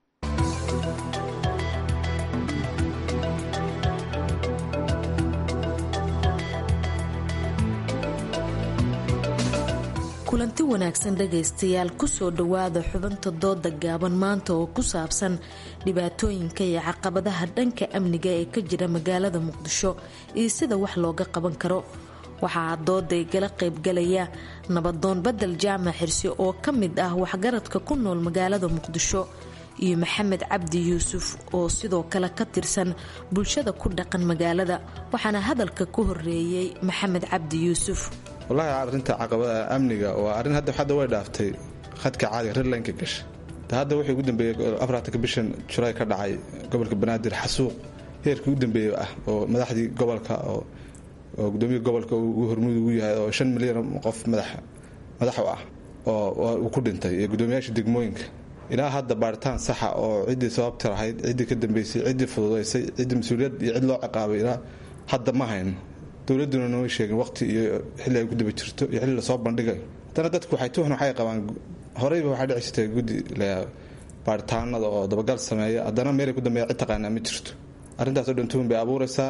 kulanti wanaagsan dhegaystayaal kusoo dhowaada xubinta dooda gaaban maanta oo ku saabsan dhibaatooyinka iyo caqabadaha dhanka amniga ee ka jira magaalada muqdisho iyo sida wax looga qaban karo waxaa dooday gala qaybgalaya nabadoon badel jaamac xirsi oo ka mid ah waxgaradka ku nool magaalada muqdisho iyo maxamed cabdi yuusuf oo sidoo kale ka tirsan bulshada ku dhaqan magaalada waxaana hadalka ku horeeyey maxamed cabdi yuusuf wallaahi arrinta caqabada amniga waa arrin hadda hadda way dhaaftay khadka caadiga redlineka gasha ta hadda wixii ugu dambeeyey afartanka bishan julaay ka dhacay gobolka banaadir xasuuq heerkii ugu dambeeyey ah oo madaxdii gobolka oo oo gudoomiya gobolka uu hormuud ugu yahay oo shan milyan qof madax madax u ah oo uu ku dhintay iyo gudoomiyaasha degmooyinka ilaa hadda baaritaan saxa oo ciddii sababta lahayd ciddii ka dambeysay ciddii fududaysay ciddii mas-uuliyad iyo cid loo ciqaabay ilaa hadda ma hayn dowladuna nooma sheegin waqti iyo xilli ay ku daba jirto iyo xilli lasoo bandhigayo haddana dadku waxay tuhn waxay qabaan horeyba waxaa dhici jirtay guddi la baaritaanada oo dabagal sameeya haddana meelay ku dambeeya cid taqaanaa ma jirto arrintaas oo dhan tuhun bay abuuraysaa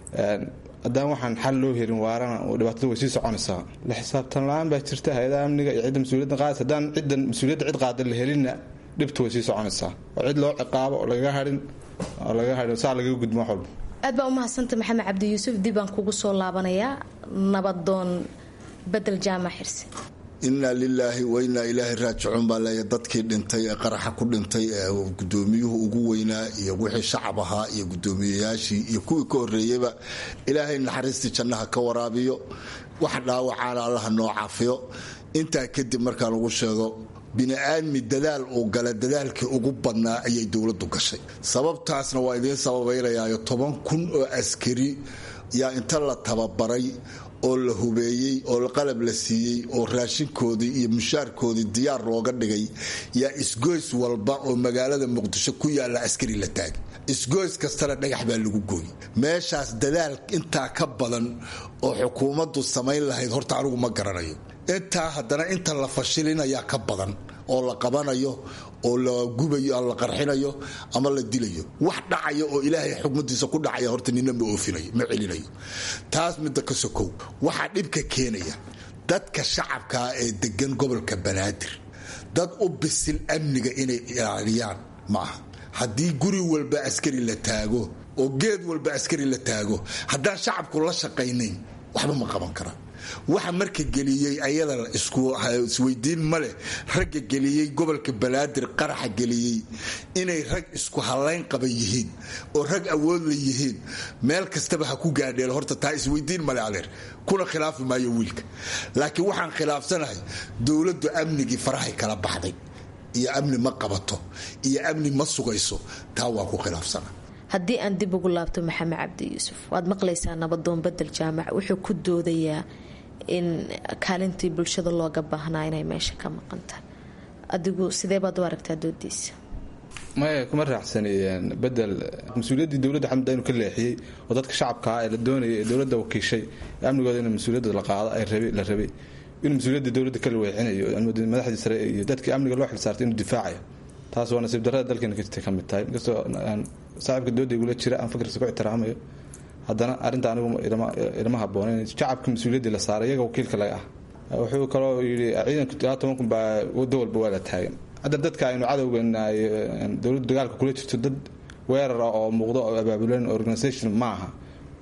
haddaan waxaan xal loo helin waarana dhibaatada way sii soconaysaa la xisaabtan la-aan baa jirta hay-adaha amniga iyo cidda mas-uuliyadda qaadaysa haddaan ciddan mas-uuliyadda cid qaada la helinna dhibta way sii soconaysaa oo cid loo ciqaabo oo lagaga harin oo lagaga harin saa lagaga gudmo wax walba aad baa umahadsanta maxamed cabdi yuusuf dib baan kugu soo laabanayaa nabadoon bedel jaamac xirsi inaa lilaahi wa inaa ilaahi raajicuun baa leeya dadkii dhintay ee qaraxa ku dhintay ee gudoomiyuhu ugu weynaa iyo wixii shacab ahaa iyo gudoomiyayaashii iyo kuwii ka horeeyeyba ilaahay naxariistii jannaha ka waraabiyo wax dhaawacaana allaha noo caafiyo intaa kadib markaa lagu sheego bini-aadmi dadaal uu gala dadaalkii ugu badnaa ayay dowladdu gashay sababtaasna waa idiin sababaynayaayo toban kun oo askari yaa inta la tababaray oo la hubeeyey oo qalab la siiyey oo raashinkoodii iyo mushaarkoodii diyaar looga dhigay yaa isgoys walba oo magaalada muqdisho ku yaalla askari la taagay isgoys kastana dhagax baa lagu gooy meeshaas dadaal intaa ka badan oo xukuumaddu samayn lahayd horta anigu ma garanayo intaa haddana inta la fashilinayaa ka badan oo la qabanayo oo la gubayo la qarxinayo ama la dilayo wax dhacaya oo ilaahay xukmadiisa ku dhacaya horta nina ma oofinayo ma celinayo taas midda ka sokow waxaa dhibka keenaya dadka shacabkaa ee degan gobolka banaadir dad u bisil amniga inay ilaaliyaan ma aha haddii guri walba askari la taago oo geed walba askari la taago haddaan shacabku la shaqaynayn waxba ma qaban karaan waxa marka geliyey ayada isweydiin ma leh ragga geliyey gobolka banaadir qaraxa geliyey inay rag isku halayn qaba yihiin oo rag awood la yihiin meel kastaba ha ku gaadheel horta taa isweydiin male adeer kuna khilaafi maayo wiilka laakiin waxaan khilaafsanahay dowladdu amnigii farahay kala baxday iyo amni ma qabato iyo amni ma sugayso taa waa ku khilaafsana haddii aan dib ugu laabto maxamed cabdi yuusuf waad maqlaysaa nabadoon bedel jaamac wuxuu ku doodayaa in kaalintii bulshada looga baahnaa inay meesha ka maqanta adigu sidee baad u aragtaa doodiisa maya kuma raacsan bedel mas-uuliyaddii dowladda xamud inuu ka leexiyey oo dadka shacabkaa ee la doonayay ee dowladda wakiishay amnigooda in mas-uuliyadda la qaado la rabay inuu mas-uuliyadda dowladda kala weexinayo madaxdii sare iyo dadkii amniga loo xilsaartay inuu difaacayo taas waa nasiib darrada dalkeena ka jirtay ka mid tahay inkastoo saaxiibka dooda igula jira aan fikirkiisa ku ixtiraamayo haddana arrinta anigu ilama haboonen shacabka mas-uuliyaddii la saaray iyaga wakiilka laga ah wuxuu kaloo yidhi ciidanka ilaa toban kun baa waddo walba waa la taagan hadda dadka aynu cadowgeena dowladdu dagaalka kula jirto dad weerara oo muuqdo oo abaabulan organisation ma aha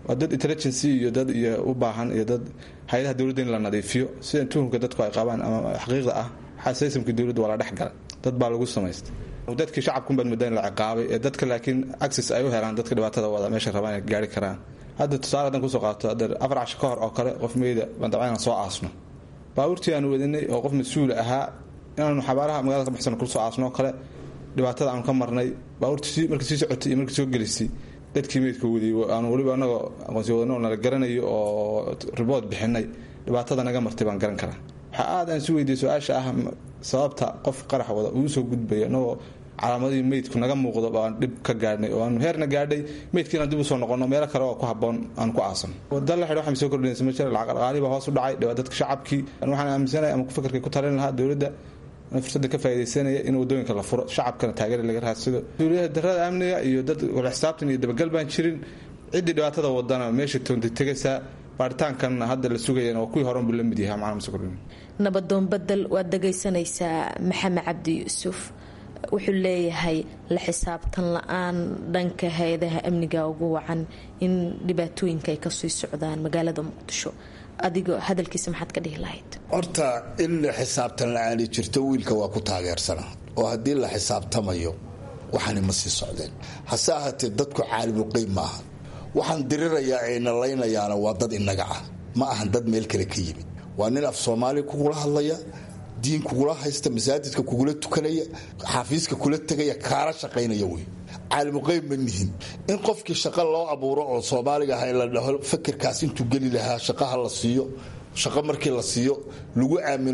waa dad intelligency iyo dad iyo u baahan iyo dad hay-adaha dowladda in la nadiifiyo sida tuhumka dadku ay qabaan ama xaqiiqda ah xasaysamkii dowladda waa la dhex galay dad baa lagu samaystay dadkii shacabkunbaan mudda in la ciqaabay ee dadka laakiin access ay u helaan dadka dhibaatada wada meesha rabaan inay gaari karaan hadda tusaale haddaan kusoo qaato hadda afar casho ka hor oo kale qof meyda baan dabcan inaan soo aasno baabuurtii aanu wadinay oo qof mas-uul ahaa inaanu xabaaraha magaalada ka baxsan kusoo aasno oo kale dhibaatada aanu ka marnay baabuurtii markii sii socotay iyo markii soo gelisay dadkii meydka wadiyey aanu weliba anagoo aqoonsi wadano nala garanayo oo ribood bixinay dhibaatada naga martay baan garan karaa waxaa aad aan isu weydiiyey su-aasha ah sababta qof qarax wada uu soo gudbaya inagoo calaamadihii meydku naga muuqdo baan dhib ka gaadhnay oo aanu heerna gaadhay meydkii inaan dib usoo noqono meelo kale oo ku haboon aan ku aasan wada la xidh waxay soo kordhinaysa ma jira lacag dhaqaalihii baa hoos u dhacay dhibaa dadka shacabkii waxaan aaminsanahay ama fikirkay ku talin lahaa dowladda fursadda ka faa'idaysanaya in wadooyinka la furo shacabkana taageera laga raadsado dowladaha darada amniga iyo dad wala xisaabtan iyo dabagal baan jirin ciddii dhibaatada wadana meesha toonta tegaysaa baaritaankan hadda la sugayana waa kuwii horan buu la mid yahay macna mase kordhin nabadoon bedel waad dhagaysanaysaa maxamed cabdi yuusuf wuxuu leeyahay la xisaabtan la-aan dhanka hay-adaha amniga ugu wacan in dhibaatooyinka ay kasii socdaan magaalada muqdisho adigoo hadalkiisa maxaad ka dhihi lahayd horta in xisaabtan la-aani jirto wiilka waa ku taageersana oo haddii la xisaabtamayo waxaani ma sii socdeen hase ahaatee dadku caalimulqeyb maaha waxaan dirirayaa ee nalaynayaana waa dad inaga ah ma ahan dad meel kale ka yimid waa nin af soomaali kugula hadlaya diin kugula haysta masaajidka kugula tukanaya xafiiska kula tegaya kaala shaqaynaya wey caalimuqeyb ma nihin in qofkii shaqo loo abuuro oo soomaaliga aha la dhaho fakirkaas intuu geli lahaa shaqaha la siiyo shaqo markii la siiyo lagu aamino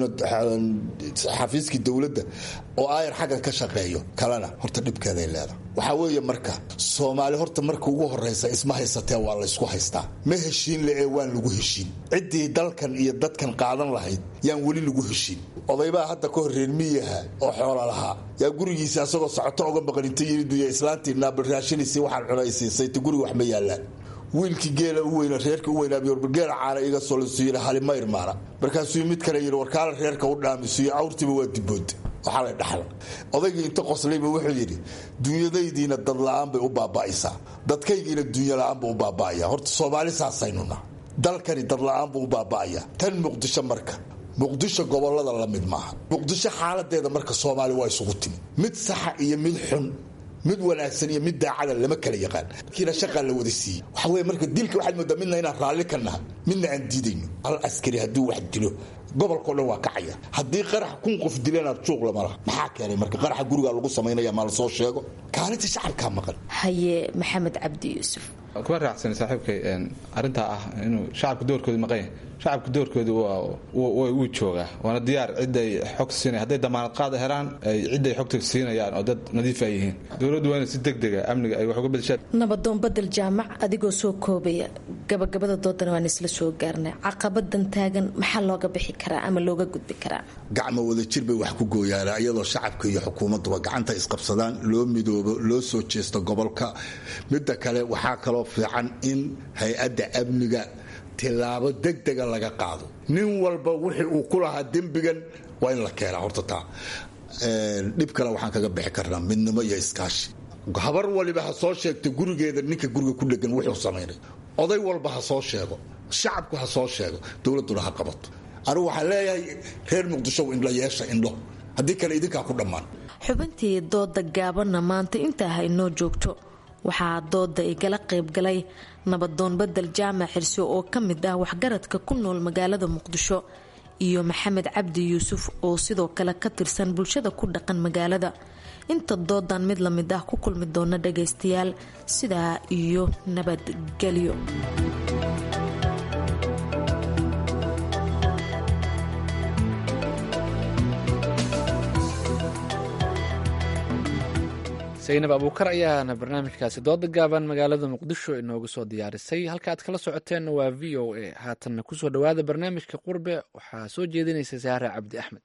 xafiiskii dowladda oo aayar xaggan ka shaqeeyo kalena horta dhibkeeday leedahay waxaa weeye marka soomaali horta marka ugu horeysa isma haysatee waa laysku haystaa ma heshiin le ee waan lagu heshiin ciddii dalkan iyo dadkan qaadan lahayd yaan weli lagu heshiin odaybaa hadda ka horreer miyaha oo xoola lahaa yaa gurigiisa asagoo socoto oga maqaninta yiriduya islaantii naabaraashinaysi waxaan cunaysiisay ta guriga wax ma yaallaan wiilkii geela u weyna reerka u weynaabiyorgeela caana iga solasuuyina halima irmaana markaasuu mid kale yidhi warkaala reerka u dhaamisuyo awrtiiba waa dibooda waxaa la dhaxla odaygii inta qoslayba wuxuu yidhi duunyadaydiina dad la-aan bay u baaba'aysaa dadkaygiina duunya la-aan buu u baaba'aya horta soomaali saasaynuna dalkani dad la-aan buu u baaba'aya tan muqdisho marka muqdisho gobolada la mid maaha muqdisho xaaladeeda marka soomaali waa isugu timi mid saxa iyo mid xun mid wanaagsan iyo mid daacada lama kala yaqaan kiina shaqaa la wada siiyey waxa weye marka dilka waxaad moodaa midna inaan raalli ka naha midna aan diidayno al askari hadduu wax dilo gobolkao dhan waa kacaya haddii qarax kun qof dilanaad juuq lama laha maxaa keenay marka qaraxa gurigaa lagu samaynaya maa lasoo sheego kaalinta shacabkaa maqan haye maxamed cabdi yuusuf kuma raacsan saaxiibkay arintaa ah inuu shacabka doorkooda maqan yahay shacabka doorkooda wuu joogaa waana diyaar ciday xog siina hadday damaanad qaada helaan ciday xogta siinayaan oo dad nadiif ay yihiin dowladdu waa ina si degdega amniga ay wax uga bedeshaan nabadoon bedel jaamac adigoo soo koobaya gabagabada doodana waan isla soo gaarnay caqabadan taagan maxaa looga bixi karaa ama looga gudbi karaa gacmo wadajir bay wax ku gooyaan iyadoo shacabka iyo xukuumadduba gacanta isqabsadaan loo midoobo loo soo jeesto gobolka midda kale waxaa kaloo fiican in hay-adda amniga tilaabo degdega laga qaado nin walba wixii uu ku lahaa dembigan waa in la keenaa horta taa dhib kale waxaan kaga bixi karnaa midnimo iyo iskaashi habar waliba ha soo sheegto gurigeeda ninka guriga ku dhegan wuxuu samaynay oday walba ha soo sheego shacabku ha soo sheego dowladduna ha qabato anigu waxaan leeyahay reer muqdisho indho yeesha indho haddii kale idinkaa ku dhammaan xubintii dooda gaabanna maanta intaa haynoo joogto waxaa dooda igala qaybgalay nabadoon bedel jaamac xirsi oo ka mid ah waxgaradka ku nool magaalada muqdisho iyo maxamed cabdi yuusuf oo sidoo kale ka tirsan bulshada ku dhaqan magaalada inta doodan mid la mid ah ku kulmi doona dhagaystayaal sidaa iyo nabadgelyo saynab abuukar ayaana barnaamijkaasi dooda gaaban magaalada muqdisho inoogu soo diyaarisay halka aad kala socoteenna waa v o a haatanna kusoo dhowaada barnaamijka qurbe waxaa soo jeedinaysa saare cabdi axmed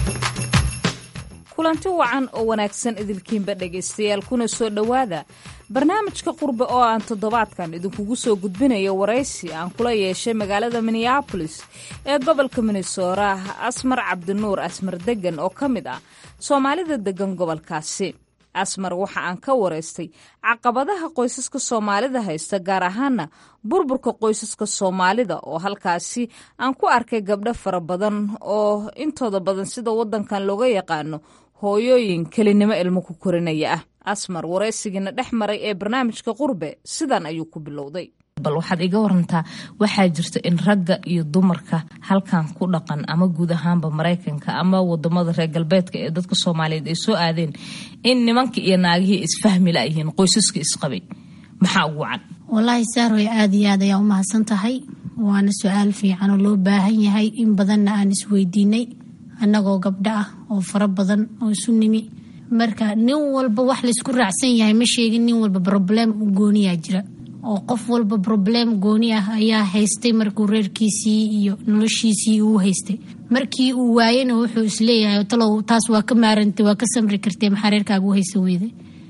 kulanti wacan oo wanaagsan idilkiinba dhegaystayaal kuna soo dhowaada barnaamijka qurbe oo aan toddobaadkan idinkugu soo gudbinayo waraysi aan kula yeeshay magaalada minneabolis ee gobolka minnesota asmar cabdinuur asmar degan oo ka mid ah soomaalida degan gobolkaasi asmar waxa aan ka waraystay caqabadaha qoysaska soomaalida haysta gaar ahaana burburka qoysaska soomaalida oo halkaasi aan ku arkay gabdho fara badan oo intooda badan sida wadankan looga yaqaano hooyooyin kelinimo ilmo ku korinaya ah asmar waraysigiina dhex maray ee barnaamijka qurbe sidan ayuu ku bilowday bal waxaad iga warantaa waxaa jirta in ragga iyo dumarka halkan ku dhaqan ama guud ahaanba maraykanka ama wadamada reer galbeedka ee dadka soomaaliyeed ay soo aadeen in nimanka iyo naagihii isfahmi layihiin qoysaska isqabay maxaa ugu wacan wallaahi saaroy aada iyo aad ayaa u mahadsan tahay waana su-aal fiican oo loo baahan yahay in badanna aan isweydiinay annagoo gabdho ah oo fara badan oo isu nimi marka nin walba wax laysku raacsan yahay ma sheegin nin walba broblem u gooniyaa jira oo qof walba broblem gooni ah ayaa haystay markuu reerkiisii iyo noloshiisii uu haystay markii uu waayena wuxuu isleeyahay talow taas waa ka maarantay waa ka samri kartee maxaa reerkaaga u haysan weyday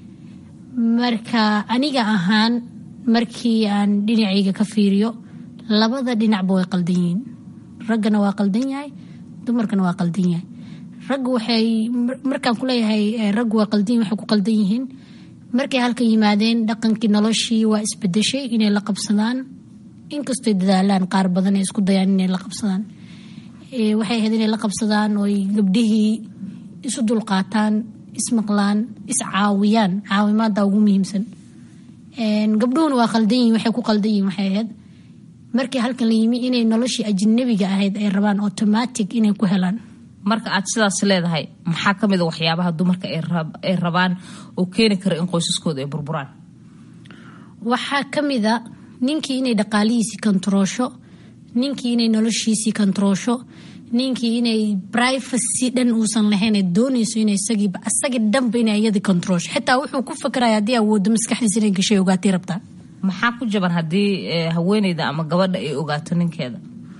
marka aniga ahaan markii aan dhinacayga ka fiiriyo labada dhinacba way qaldan yihiin raggana waa qaldan yahay dumarkana waa qaldan yahay ragga waxay markaan kuleeyahay raggu waa qaldan waxay ku qaldan yihiin markay halkan yimaadeen dhaqankii noloshii waa isbedeshay inay la qabsadaan inkastoy dadaalaan qaar badan ay isku dayaan inay la qabsadaan waxay ahayd inay la qabsadaan ooy gabdhihii isu dulqaataan ismaqlaan iscaawiyaan caawimaada ugu muhiimsan gabdhuhuna waa qaldan yihin waxay ku qaldan yihin waxay ahayd markii halkan la yimi inay noloshii ajnabiga ahayd ay rabaan automatic inay ku helaan marka aad sidaas leedahay maxaa ka mida waxyaabaha dumarka ay rabaan oo keeni kara in qoysaskooda ay burburaan waxaa ka mida ninkii inay dhaqaalihiisii kontaroosho ninkii inay noloshiisii kontaroosho ninkii inay privacy dhan uusan lahayn ee doonayso in isagiiba asagii dhanba inay iyadii kontaroosho xitaa wuxuu ku fakaraya haddii awoodo maskaxdiisa inay gashay ogaatay rabtaa maxaa ku jaban haddii haweeneyda ama gabadha ay ogaato ninkeeda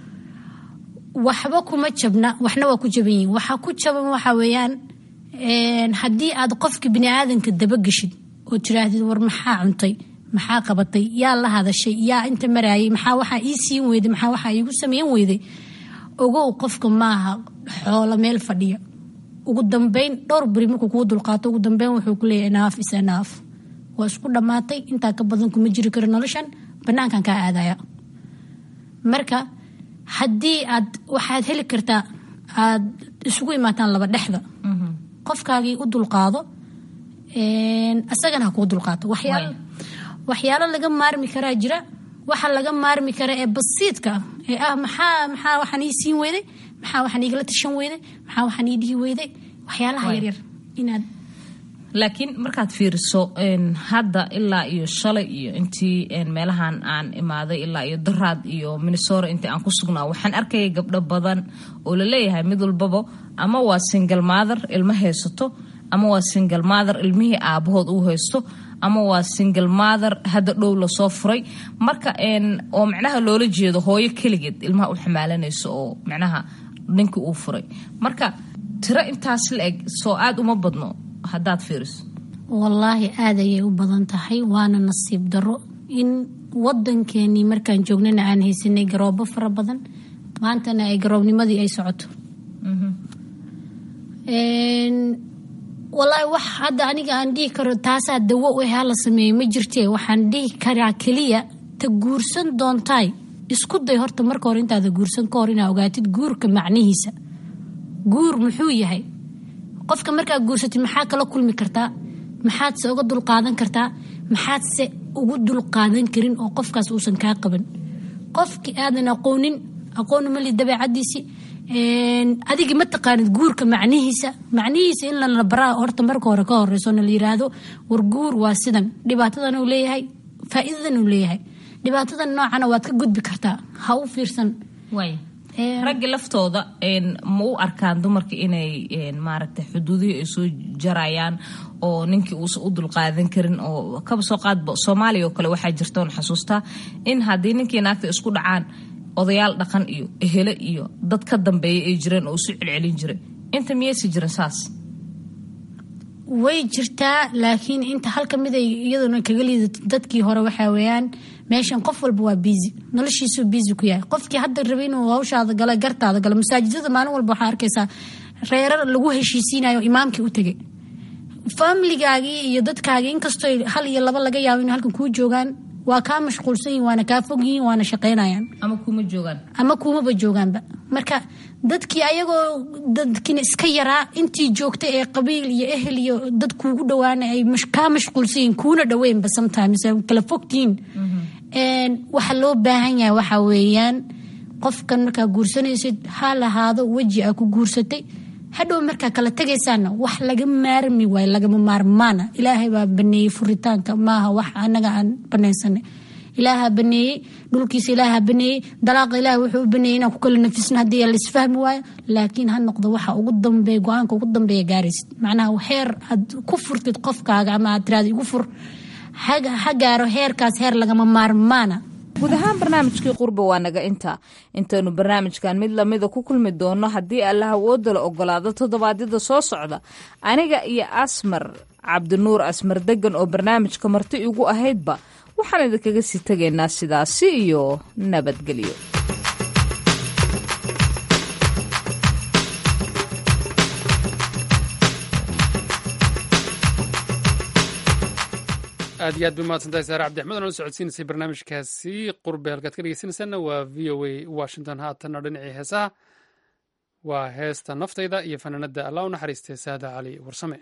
waxba kuma jabna waxna waa ku jaban yihin waxaa ku jaban waxa weeyaan haddii aad qofka bini aadanka dabageshid oo tiraahdid war maxaa cuntay maxaa qabatay yaa la hadashay yaa inta maraayay maxaa waxaa ii siin weyday maxaa waxaa iigu sameyn weyday ogow qofka maaha xoolo meel fadhiya ugu dambeyn dhowr beri markuu kuu dulqaato ugu dambeyn wuxuu ku leeyahay naaf is naaf waa isku dhammaatay intaa ka badan kuma jiri karo noloshan banaankan kaa aadaya marka haddii aad waxaad heli kartaa aad isugu imaataan laba dhexda qofkaagii u dulqaado asagana ha kuu dulqaato waxyaalo laga maarmi karaa jira waxa laga maarmi kara ee basiidka ah ee ah maxaa maxaa waxaan ii siin weyday maxaa waxaan iigala tashan weyday maxaa waxaan ii dhihi weyday waxyaalaha yaryar inaad laakiin markaad fiiriso hadda ilaa iyo shalay iyo intii meelahan aan imaaday ilaa iyo daraad iyo minnesora intii aan ku sugnaa waxaan arkayay gabdho badan oo laleeyahay mid walbaba ama waa single mother ilmo haysato ama waa single mother ilmihii aabahood uu haysto ama waa single mother hadda dhow lasoo furay marka oo macnaha loola jeedo hooyo keligeed ilmaha u xamaalanayso oo macnaha ninkii uu furay marka tiro intaas la eg soo aada uma badno haddaad fiiriso wallaahi aad ayay u badan tahay waana nasiib daro in wadankeenii markaan joognana aan haysanay garoobo fara badan maantana ay garoobnimadii ay socoto walaahi wax hadda aniga aan dhihi karo taasaa dawo u ahaa la sameeyey ma jirtee waxaan dhihi karaa keliya ta guursan doontaay isku day horta marka hore intaada guursan ka hor inaa ogaatid guurka macnihiisa guur muxuu yahay qofka markaa guursatid maxaa kala kulmi kartaa maxaadse uga dulqaadan kartaa maxaadse ugu dulqaadan karin oo qofkaas uusan kaa qaban qofkii aadan aqoonin aqoon mali dabeecadiisii adiga ma taqaanid guurka macnihiisa macnihiisa in lana baraa horta marka hore ka horeyso na la yiraahdo war guur waa sidan dhibaatadan uu leeyahay faa'iidadan uu leeyahay dhibaatadan noocana waad ka gudbi kartaa ha u fiirsan raggi laftooda ma u arkaan dumarka inay maaragtay xuduudihii ay soo jarayaan oo ninkii uusan u dulqaadan karin oo kaba soo qaadba soomaaliya oo kale waxaa jirta oon xasuustaa in haddii ninkii naagta isku dhacaan odayaal dhaqan iyo ehele iyo dad ka dambeeya ay jireen oo isu celcelin jiray inta miyaysi jirin saas way jirtaa laakiin inta halka mid ay iyaduna kaga liidato dadkii hore waxaa weeyaan meeshan qof walba waa biisi noloshiisuu biisi ku yahay qofkii hadda rabay inuu hawshaada galo gartaada galo masaajidada maalin walba waxaa arkaysaa reerar lagu heshiisiinayo imaamkii u tegay faamiligaagii iyo dadkaagii inkastoo hal iyo laba laga yaabo inay halkan kuu joogaan waa kaa mashquulsan yihin waana kaa fog yihiin waana shaqaynayaan ama kuma joogaan ama kuumaba joogaanba marka dadkii ayagoo dadkina iska yaraa intii joogta ee qabiil iyo ehel iyo dad kuugu dhawaana ay kaa mashquulsan yihin kuuna dhaweynba sometimes kala fogtihiin waxa loo baahan yahay waxa weeyaan qofkan markaa guursanaysid ha lahaado weji aa ku guursatay hadhow markaa kala tegaysaana wax laga maarmi waayo lagama maarmaana ilaahay baa baneeyey furitaanka maaha wax anaga aan banaysanay ilaaha baneeyey dhulkiisa ilaaha baneeyey dalaaqa ilaah wuxuu u baneeyey inaan ku kala nafisno haddii laisfahmi waayo laakiin ha noqdo waxa ugu dambeeya go-aanka ugu dambeeya gaaraysid macnaha heer aad ku furtid qofkaaga ama aad tiraada igu fur ha gaaro heerkaas heer lagama maarmaana guud ahaan barnaamijkii qurba waa naga intaa intaynu barnaamijkan mid lamida ku kulmi doono haddii allah awooda la ogolaado toddobaadyada soo socda aniga iyo asmar cabdinuur asmar degan oo barnaamijka marti igu ahaydba waxaan idinkaga sii tegaynaa sidaasi iyo nabadgelyo aad iyo aad bay mahadsantahay saare cabdixmed oo la socodsiinaysay barnaamijkaasi qurbe halkaad ka dhegeysanaysaana waa v o a washington haatanna dhinacii heesaha waa heesta naftayda iyo fanaanada allah u naxariistay saada cali warsame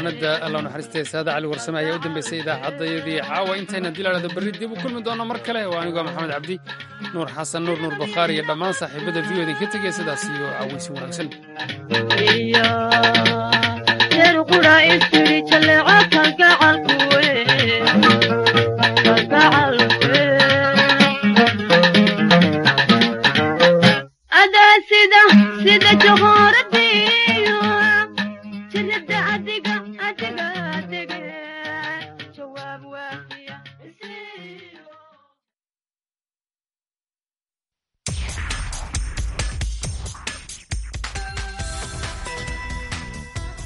fanaanada alla naxariistay saada cali warsame ayaa u dambeysay idaacadayadii caawa intayna dilaadhada berri dib u kulmi doono mar kale waa anigoo maxamed cabdi nuur xasan nuur nuur bakhaari iyo dhammaan saaxiibada v o idinka tegaya sidaas iyo caawaysi wanaagsan sida sida joqoradiyo jirada adiga